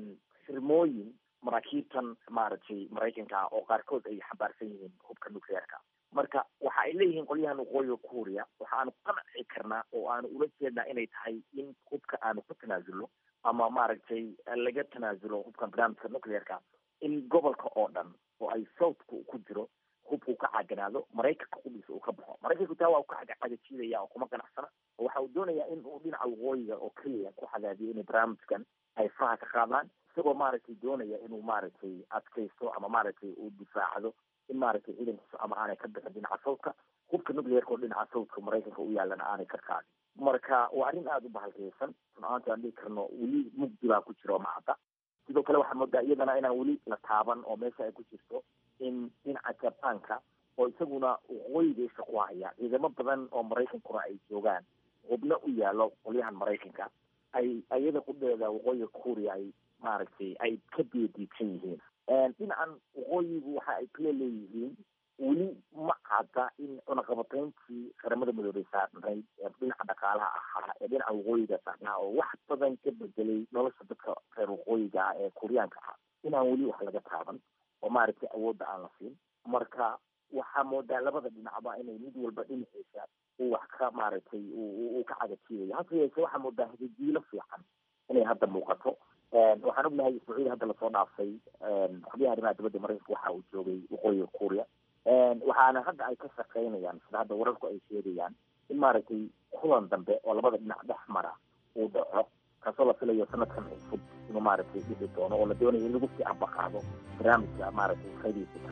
xirmooyin maraakiibtan maaragtay maraykanka ah oo qaarkood ay xambaarsan yihiin hubka nuclearka marka waxa ay leeyihiin qolyahan waqooyiga kuuriya waxa aanu qanci karnaa oo aanu ula jeednaa inay tahay in hubka aanu ku tanaasulno ama maaragtay laga tanaasulo hubkan barnaamijka nuclearka in gobolka oo dhan oo ay southka ku jiro hubka uu ka caganaado maraykanka qudhiisa uu ka baxo maraykanku taa waa u ka cagajiidaya oo kuma ganacsana oo waxa uu doonayaa in uu dhinaca waqooyiga oo keliya ku xadaadiyo inay barnaamijkan ay faraha ka qaadaan isagoo maaragtay doonaya inuu maaragtay adkaysto ama maaragtay uu difaacdo in maaragtay ciidankiisu ama aanay ka bixin dhinaca sawdka hubka nuclearka oo dhinaca sawdka maraykanka u yaalana aanay ka qaadin marka waa arrin aada u bahalkeysan run-ahaanti aan dhihi karno weli mugdi baa ku jiro macadda sidoo kale waxaa moodaa iyadana inaan weli la taaban oo meesha ay ku jirto in dhinaca jabaanka oo isaguna waqooyiga isha ku haya ciidamo badan oo maraykankuna ay joogaan hubno u yaalo qolyahan maraykanka ay iyada qudheeda waqooyiga kuuriya ay maaragtay ay ka beediidsan yihiin dhinacan waqooyigu waxa ay kale leeyihiin weli ma cadda in cunaqabatayntii qaramada midoobay saarnayd ee dhinaca dhaqaalaha ahaa ee dhinaca waqooyiga saarnaa oo wax badan ka bedelay nolosha dadka reer waqooyiga ah ee kuuriyaanka ah inaan weli wax laga taaban oo maaragtay awoodda aan la siin marka waxaa moodaa labada dhinacba inay mid walba dhinaciisa uu wax ka maaragtay uu ka cagajiidayo hase yeeshee waxaa moodaa hadajiilo fiican inay hadda muuqato waxaan ognahay sacuudi hadda lasoo dhaafay xubyaha arrimaha dibadda maraykanka waxa uu joogay waqooyiga kuuriya waxaana hadda ay ka shaqaynayaan sida hadda wararku ay sheegayaan in maaragtay kulan dambe oo labada dhinac dhex mara uu dhaco kaasoo la filayo sanadkan cusub inuu maaragtay dhixi doono oo la doonayo in lagu sii ambaqaado barnaamijka maaragtay qaydiisa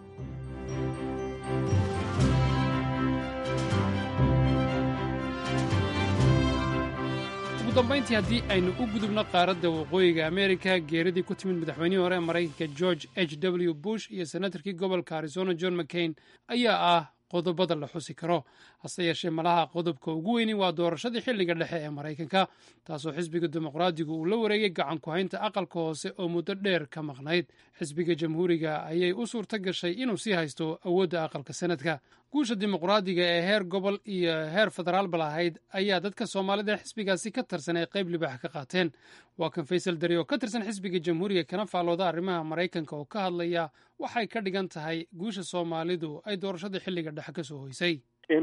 ugu dambayntii haddii aynu u gudubno qaaradda waqooyiga ameerika geeridii ku timid madaxweynihii hore ee maraykanka george h w bush iyo senatarkii gobolka arizona john mccain ayaa ah qodobada la xusi karo hase yeeshee malaha qodobka ugu weyni waa doorashadii xilliga dhexe ee maraykanka taasoo xisbiga dimuqraadigu uu la wareegay gacan ku-haynta aqalka hoose oo muddo dheer ka maqnayd xisbiga jamhuuriga ayay u suurto gashay inuu sii haysto awoodda aqalka sanadka guusha dimuqraadiga ee heer gobol iyo heer federaalba lahayd ayaa dadka soomaalida xisbigaasi ka tirsan ay qayb libaax ka qaateen waa kan faysal dari oo ka tirsan xisbiga jamhuuriga kana faalooda arrimaha maraykanka oo ka hadlaya waxay ka dhigan tahay guusha soomaalidu ay doorashada xilliga dhexe ka soo hoysay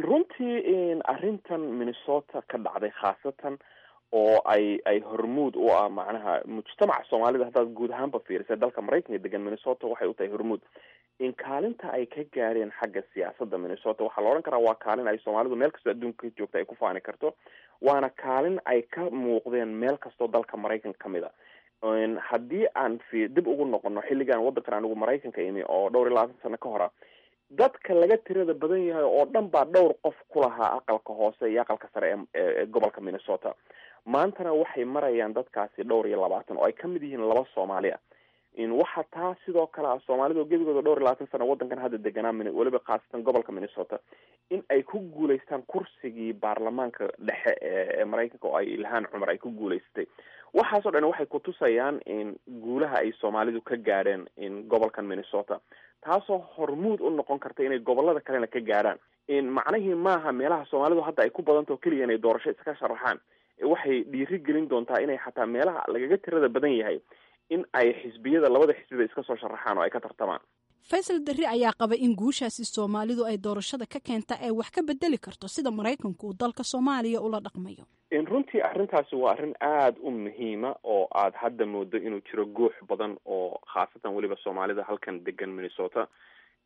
runtii arrintan minnesota ka dhacday khaasatan oo ay ay hormuud u ah macnaha mujtamaca soomaalida haddaad guud ahaanba fiirisay dalka maraykanka degan minnesota waxay u tahay hormuud in kaalinta ay ka gaareen xagga siyaasadda minnesota waxaa la odhan karaa waa kaalin ay soomaalidu meel kastoo adduunka ka joogta ay ku faani karto waana kaalin ay ka muuqdeen meel kastoo dalka maraykanka kamid a haddii aan fi dib ugu noqono xilligan waddankan anigu maraykanka imi oo dhowr iyo labaatan sano ka hora dadka laga tirada badan yahay oo dhan baa dhowr qof ku lahaa aqalka hoose iyo aqalka sare ee gobolka minnesota maantana waxay marayaan dadkaasi dhowr iyo labaatan oo ay kamid yihiin laba soomaali ah waxa taa sidoo kale ah soomaalida oo gebigooda dhowr iyo labaatan sano waddankan hadda deganaa weliba khaasatan gobolka minnesota in ay ku guulaystaan kursigii baarlamaanka dhexe ee maraykanka oo ay ilhaan cumar ay ku guulaysatay waxaasoo dhan waxay kutusayaan in guulaha ay soomaalidu ka gaadheen in gobolkan minnesota taasoo hormuud u noqon karta inay gobolada kalena ka gaadhaan macnihii maaha meelaha soomaalidu hadda ay ku badantao keliya inay doorasho iska sharaxaan waxay dhiiri gelin doontaa inay xataa meelaha lagaga tirada badan yahay in ay xisbiyada labada xisbiba iska soo sharaxaan oo ay ka tartamaan faysal darri ayaa qaba in guushaasi soomaalidu ay doorashada ka keenta ay wax ka bedeli karto sida maraykanku uu dalka soomaaliya ula dhaqmayo runtii arrintaasi waa arrin aada u muhiima oo aad hadda moodo inuu jiro guux badan oo khaasatan weliba soomaalida halkan degan minnesota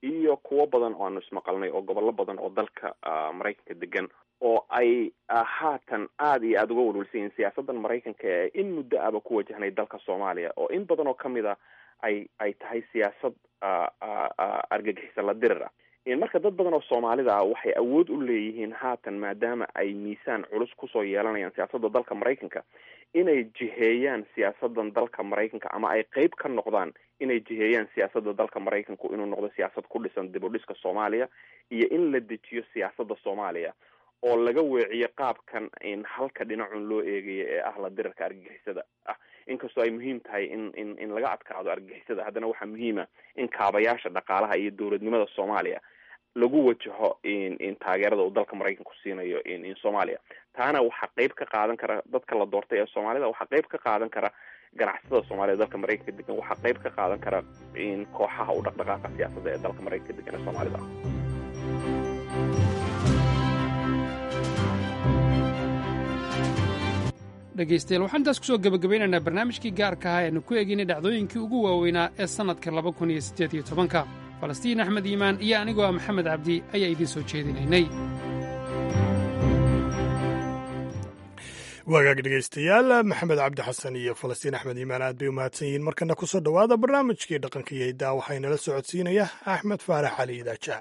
iyo kuwo badan oo aanu ismaqalnay oo gobollo badan oo dalka maraykanka degan oo ay haatan aada iyo aada uga walwalsan yihiin siyaasaddan maraykanka ee in muddo aba ku wajahnay dalka soomaaliya oo in badan oo kamid a ay ay tahay siyaasad argagixisa la dirir ah marka dad badan oo soomaalida ah waxay awood u leeyihiin haatan maadaama ay miisaan culus kusoo yeelanayaan siyaasadda dalka maraykanka inay jiheeyaan siyaasadan dalka maraykanka ama ay qeyb ka noqdaan inay jiheeyaan siyaasadda dalka maraykanku inuu noqdo siyaasad ku dhisan dib u dhiska soomaaliya iyo in la dejiyo siyaasadda soomaaliya oo laga weeciyo qaabkan in halka dhinacun loo eegayo ee ah la dirarka argagixisada ah inkastoo ay muhiim tahay in in in laga adkaado argagixisada haddana waxaa muhiima in kaabayaasha dhaqaalaha iyo dowladnimada soomaaliya lagu wajaho in taageerada uu dalka maraykanku siinayo in soomaaliya taana waxaa qeyb ka qaadan kara dadka la doortay ee soomaalida waxaa qeyb ka qaadan kara ganacsatada soomaalida dalka maraykanka degan waxaa qeyb ka qaadan kara in kooxaha u dhaqdhaqaaqa siyaasadda ee dalka maraykanka degan ee soomaalida dhegaystayaal waxaan intaas kusoo gebagabaynaynaa barnaamijkii gaarka ahaa eanu ku eegaynay dhacdooyinkii ugu waaweynaa ee sannadka laba kun iyo siddeed iyo tobanka falastiin axmed iimaan iyo anigoo ah maxamed cabdi ayaa idiin soo jeedinaynay waagaag dhegaystayaal maxamed cabdi xasan iyo falastiin axmed iimaan aad bay u mahadsan yihiin markana ku soo dhowaada barnaamijkii dhaqanka iyo hiddaa waxaynala socodsiinaya axmed faarax cali idaaja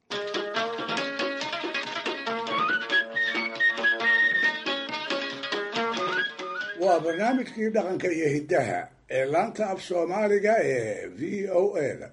waa barnaamijkii dhaqanka iyo hiddaha ee laanta af soomaaliga ee v o a da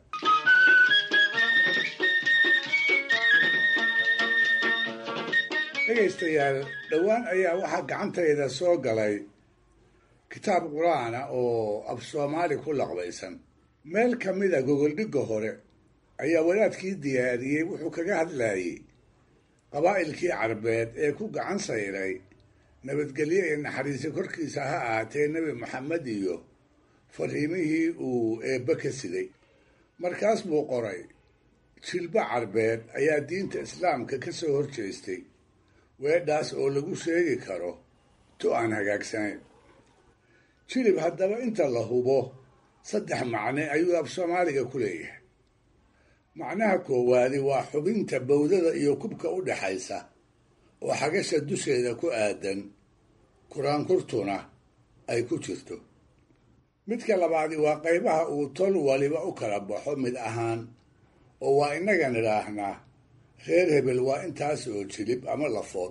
dhegaystayaal dhowaan ayaa waxaa gacantayda soo galay kitaab qur-aana oo af soomaali ku laqbaysan meel ka mida gogoldhigga hore ayaa wadaadkii diyaariyey wuxuu kaga hadlayey qabaa'ilkii carbeed ee ku gacan sayray nabadgelyo iyo naxariisi korkiisa ha ahaatee nebi maxamed iyo fariimihii uu eebbe ka siday markaas buu qoray jilbo carbeed ayaa diinta islaamka ka soo horjeestay weedhaas oo lagu sheegi karo tu aan hagaagsanayn jilib haddaba inta la hubo saddex macne ayuu af soomaaliga ku leeyahay macnaha koowaadi waa xubinta bowdada iyo kubka u dhaxaysa oo xagasha dusheeda ku aadan kuraankurtuna ay ku jirto midka labaadi waa qaybaha uu tol waliba u kala baxo mid ahaan oo waa innaga nidhaahnaa reer hebel waa intaas oo jilib ama lafood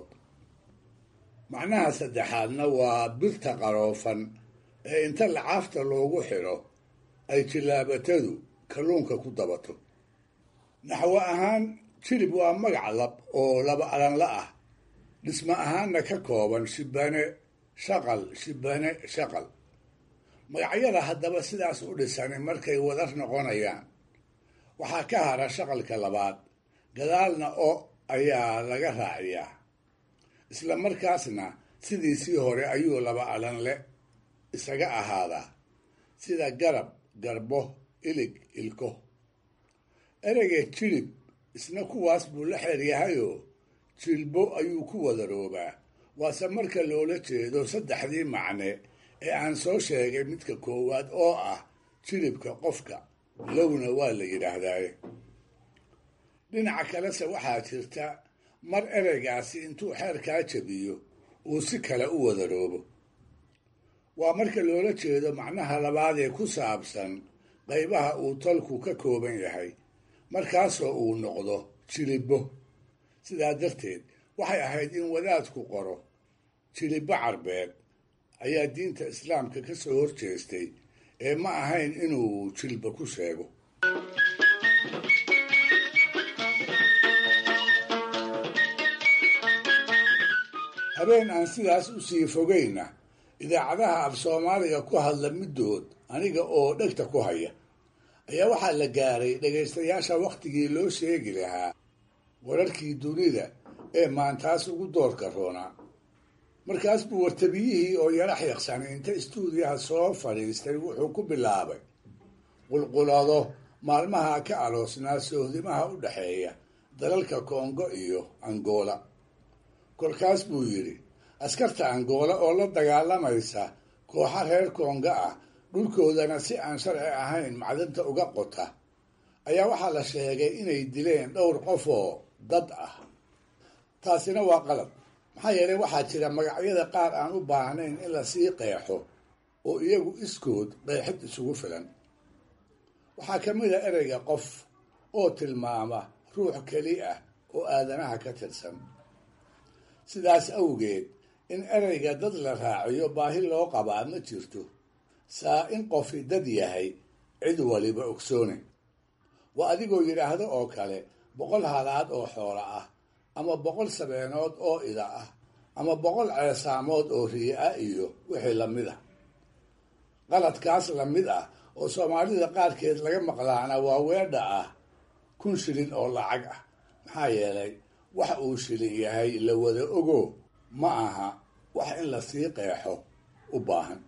macnaha saddexaadna waa birta qaroofan ee inta lacaafta loogu xidho ay jillaabatadu kalluunka ku dabato naxwo ahaan jilib waa magac lab oo laba alanla ah dhismo ahaanna ka kooban shibane shaqal shibane shaqal magacyada haddaba sidaas u dhisani markay wadar noqonayaan waxaa ka hara shaqalka labaad gadaalna o ayaa laga raaciyaa isla markaasna sidiisii hore ayuu laba alanle isaga ahaadaa sida garab garbo ilig ilko ereyga jilib isna kuwaas buu la xeeryahayoo jilbo ayuu ku wadaroobaa waase marka loola jeedo saddexdii macne ee aan soo sheegay midka koowaad oo ah jilibka qofka lowna waa la yidhaahdaaye dhinaca kalese waxaa jirta mar ereygaasi intuu xeerkaa jabiyo uu si kale u wadaroobo waa marka loola jeedo macnaha labaad ee ku saabsan qaybaha uu tolku ka kooban yahay markaasoo uu noqdo jilibbo sidaa darteed waxay ahayd in wadaadku qoro jilibbo carbeed ayaa diinta islaamka ka soo horjeestay ee ma ahayn inuu jilba ku sheego habeen aan sidaas u sii fogayna idaacadaha af soomaaliga ku hadla middood aniga oo dhegta ku haya ayaa waxaa la gaaray dhegaystayaasha wakhtigii loo sheegi lahaa wararkii dunida ee maantaas ugu doorka roonaa markaas buu wartabiyihii oo yarax yaqsanay inta istuudiyaha soo fadhiistay wuxuu ku bilaabay qulqulado maalmaha ka aloosnaa sohdimaha u dhexeeya dalalka kongo iyo angola kolkaas buu yidhi askarta angola oo la dagaalamaysa kooxa reer kongo ah dhulkoodana si aan sharci ahayn macdanta uga qota ayaa waxaa la sheegay inay dileen dhowr qof oo dad ah taasina waa qalab maxaa yeelay waxaa jira magacyada qaar aan u baahnayn in lasii qeexo oo iyagu iskood qeexid isugu filan waxaa ka mid a ereyga qof oo tilmaama ruux keli ah oo aadanaha ka tirsan sidaas awgeed in ereyga dad la raaciyo baahi loo qabaa ma jirto saa in qofi dad yahay cid waliba ogsoone waa adigoo yidhaahdo oo kale boqol halaad oo xoola ah ama boqol sabeenood oo ida ah ama boqol ceesaamood oo riye ah iyo wixii lamid ah qaladkaas lamid ah oo soomaalida qaarkeed laga maqlaana waa weedha ah kun shilin oo lacag ah maxaa yeelay wax uu shilin yahay la wada ogo ma aha wax in lasii qeexo u baahan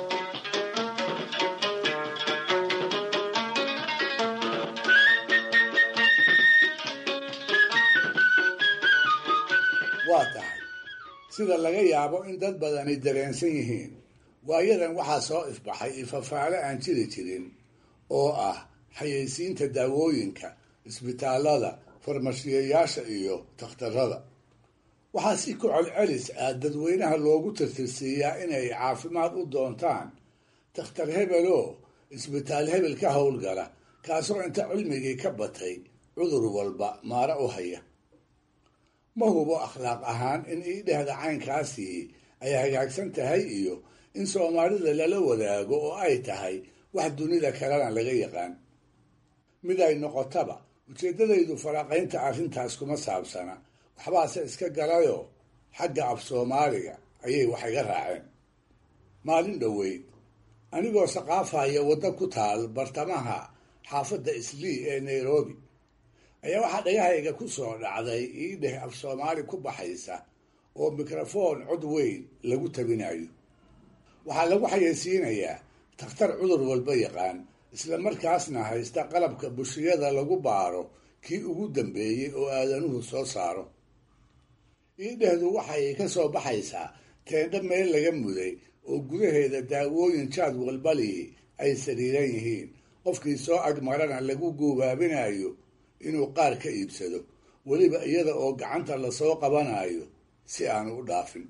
waa tahay sida laga yaabo in dad badani dareensan yihiin waayadan waxaa soo ifbaxay ifafaale aan jiri jirin oo ah xayeysiinta daawooyinka isbitaallada farmashiyayaasha iyo takhtarada waxaa si ku celcelis ah dadweynaha loogu tirtirsiiyaa inay caafimaad u doontaan takhtar hebeloo isbitaal hebel ka howlgala kaasoo inta cilmigii ka batay cudur walba maara u haya ma hubo akhlaaq ahaan in iidhehda caynkaasii ay hagaagsan tahay iyo in soomaalida lala wadaago oo ay tahay wax dunida kalena laga yaqaan mid ay noqotaba ujeeddadaydu faraaqaynta arrintaas kuma saabsana waxbaase iska galayoo xagga af soomaaliga ayay wax iga raaceen maalin dhoweyd anigoo saqaafaya waddo ku taal bartamaha xaafadda islii ee nairobi ayaa waxaa dhagahayga ku soo dhacday iidheh af soomaali ku baxaysa oo mikrafoon cod weyn lagu tabinayo waxaa lagu xayeysiinayaa takhtar cudur walba yaqaan isla markaasna haysta qalabka bushiyada lagu baaro kii ugu dambeeyey oo aadanuhu soo saaro iidhehdu waxay ka soo baxaysaa teendho meel laga muday oo gudaheeda daawooyin jaad walbalii ay sariiran yihiin qofkii soo agmarana lagu guubaabinayo inuu qaar ka iibsado weliba iyada oo gacanta lasoo qabanayo si aanu u dhaafin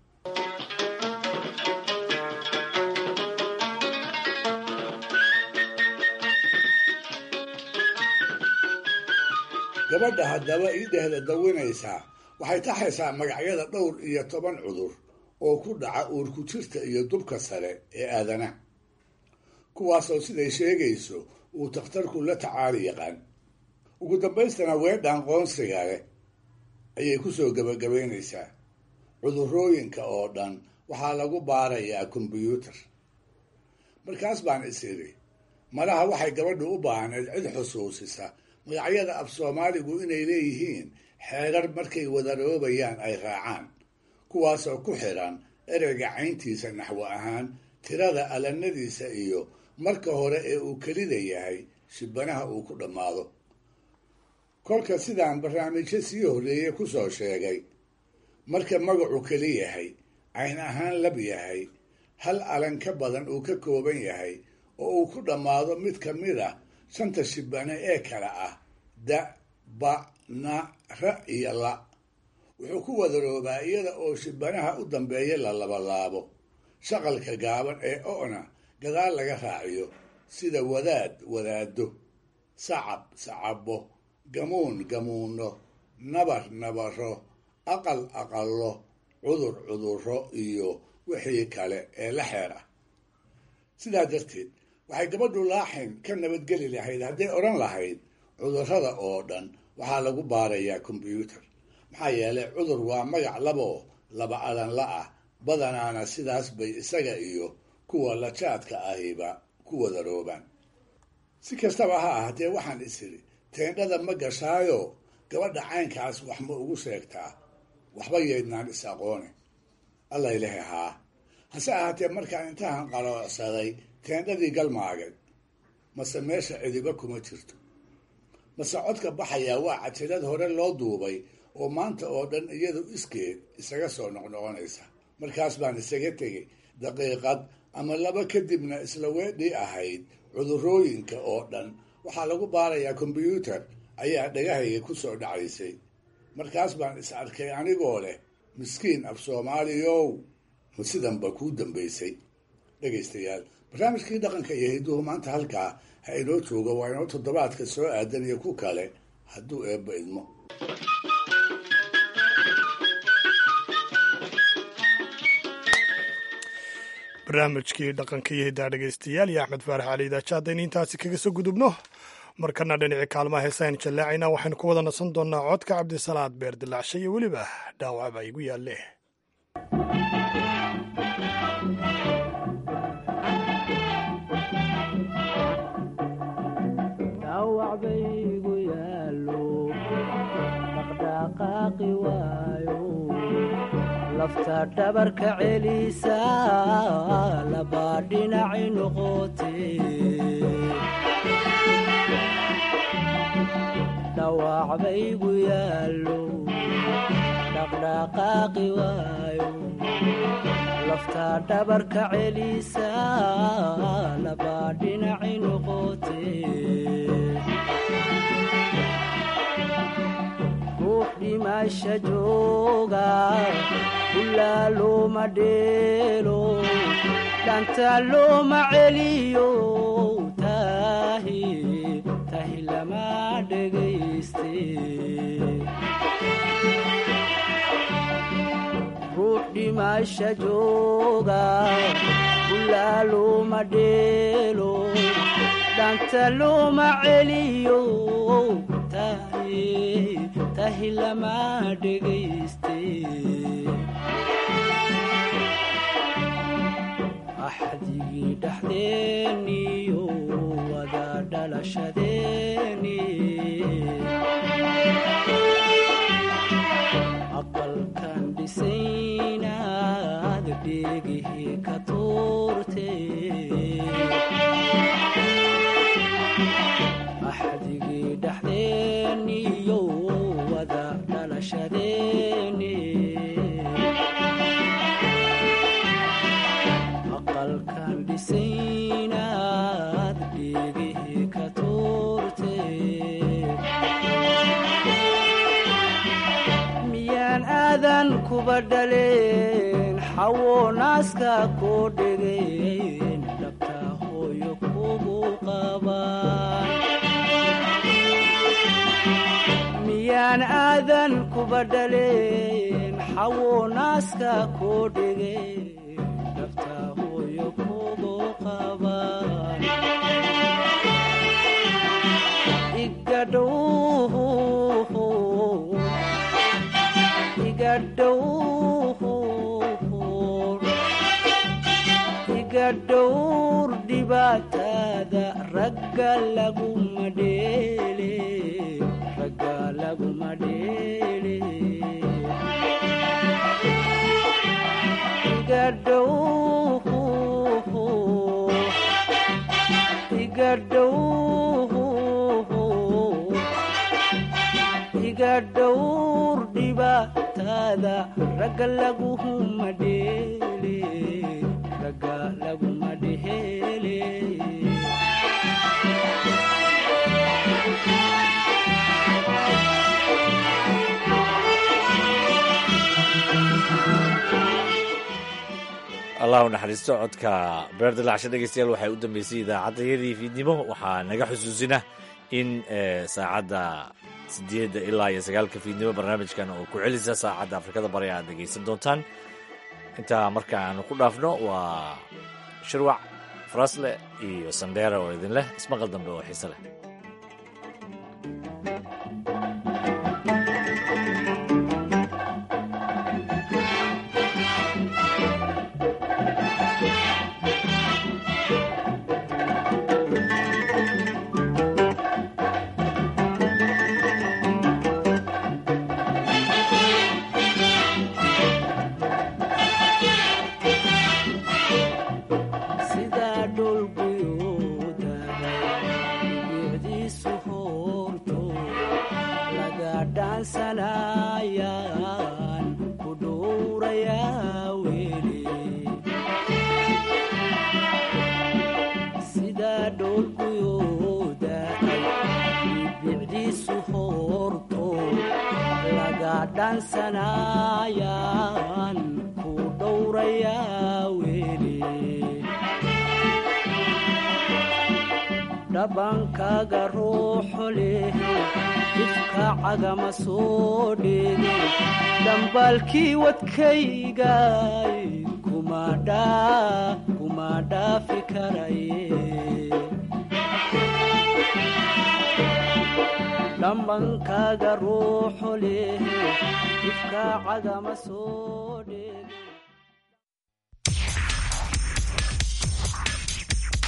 gabadha haddaba iidhehda dawinaysaa waxay taxaysaa magacyada dhowr iyo toban cudur oo ku dhaca uurku jirta iyo dubka sare ee aadanaha kuwaasoo siday sheegayso uu takhtarku la tacaali yaqaan ugu dambaystana weedhaan qoonsiga leh ayay ku soo gebagabaynaysaa cudurrooyinka oo dhan waxaa lagu baarayaa kombyuutar markaas baan is idhi malaha waxay gabadhu u baahneed cid xusuusisa magacyada af soomaaligu inay leeyihiin xeerar markay wadaroobayaan ay raacaan kuwaasoo ku xidhan ereyga cayntiisa naxwo ahaan tirada alanadiisa iyo marka hore ee uu kelida yahay shibanaha uu ku dhammaado kolka sidaan barnaamijyo sii horreeye ku soo sheegay marka magacu keli yahay cayn ahaan lab yahay hal alan ka badan uu ka kooban yahay oo uu ku dhammaado mid ka mid ah shanta shibane ee kale ah da ba na ra iyo la wuxuu ku wadaroobaa iyada oo shibanaha u dambeeya la labalaabo shaqalka gaaban ee o'na gadaal laga raaciyo sida wadaad wadaado sacab sacabo gamuun gamuuno nabar nabaro aqal aqallo cudur cudurro iyo wixii kale ee la xeer ah sidaa darteed waxay gabadhu laaxin ka nabadgeli lahayd hadday odhan lahayd cudurrada oo dhan waxaa lagu baarayaa kombyuutar maxaa yeelay cudur waa magac laboo laba adanla ah badanaana sidaas bay isaga iyo kuwa lajaadka ahiba ku wadaroobaan si kastaba ha ahaatee waxaan isiri teendhada ma gashaayo gabadha caynkaas wax ma ugu sheegtaa waxba yeydnaan is aqoone alla ilahi haa hase ahaatee markaan intahan qaloocsaday teendhadii galmaagay mase meesha cidiba kuma jirto mase codka baxayaa waa cajalad hore loo duubay oo maanta oo dhan iyadu iskeed isaga soo noqnoqonaysa markaas baan isaga tegay daqiiqad ama laba kadibna isla weedhii ahayd cudurrooyinka oo dhan waxaa lagu baarayaa kombyuutar ayaa dhagahayga ku soo dhacaysay markaas baan is arkay anigoo leh miskiin af soomaaliyow ma sidanba kuu dambaysay dhegaystayaal barnaamijkii dhaqanka iyo hidduhu maanta halkaa ha inoo jooga waa inoo toddobaadka soo aadan iyo ku kale hadduu eebba idmo barnaamijkii dhaqanka iyo hiddaha dhegaystayaal iyo axmed faarax cali idaaja haddaynu intaasi kaga soo gudubno markana dhinacii kaalmaha heesaynu jallaacayna waxaynu ku wada nasan doonnaa codka cabdisalaad beer dilaacsha iyo weliba dhaawac baa igu yaalle lafta dhabarka celisa labaa dhinaci noqote dhawac baygu yaallo dhaqdhaqaaqi waayo lafta dhabarka celisa labaa dhinaci noqote ruux dhimasha jooga ulaa looma dheelo dhanta looma celiyo tahi tahi lama dhegayste ruux dhimasha jooga ulaa looma dheelo dhanta looma celiyo tahi tahi lama dhegayste axdigii dhexdeeniyo wada dhalashadeeni aqalkan dhisaynaad dheegihii ka tuurte axdigii dhexdeeniyo wada dhalashadeeni aqalkan dhisaynaad dheegihii ka tuurte miyaan aadan kuba dhaleen xawo naaska koo dhegeen dhabta hooyo kugu qabaan miyaan aadan kuba dhaleen xawo naaska koo dhegeen dhabta hooyo kugu qabaan igadhow iga dhowr dhibaatada ragga laguma dheele ragga laguma dheele iga dhow iga dhow iga dhowr dhibaatada ragga laguma dheele ragga laguma dheele allah u naxariisto codka beer dilacsha dhegeystayaal waxay u dambeysay idaacaddayadii fiidnimo waxaa naga xusuusina in saacadda sideedda ilaa iyo sagaalka fiidnimo barnaamijkan oo ku celisa saacadda afrikada bari aad dhegaysan doontaan intaa marka aanu ku dhaafno waa shirwac farasle iyo sandheera oo idin leh ismaqal dambe oo xiise leh sidaa dhulguyooda bicdiisu hoorto laga dhaansanayaan ku dhowrayaa weli sidaa dhulguyooda ay dhaansanayaan ku dhowrayaa weli dhabankaaga ruuxu leh ifka cagama soo dheege dhambaalkii wadkaygay kuma dhaafi karaye dhambankaaga ruuxu leh ifka cagama soo dheege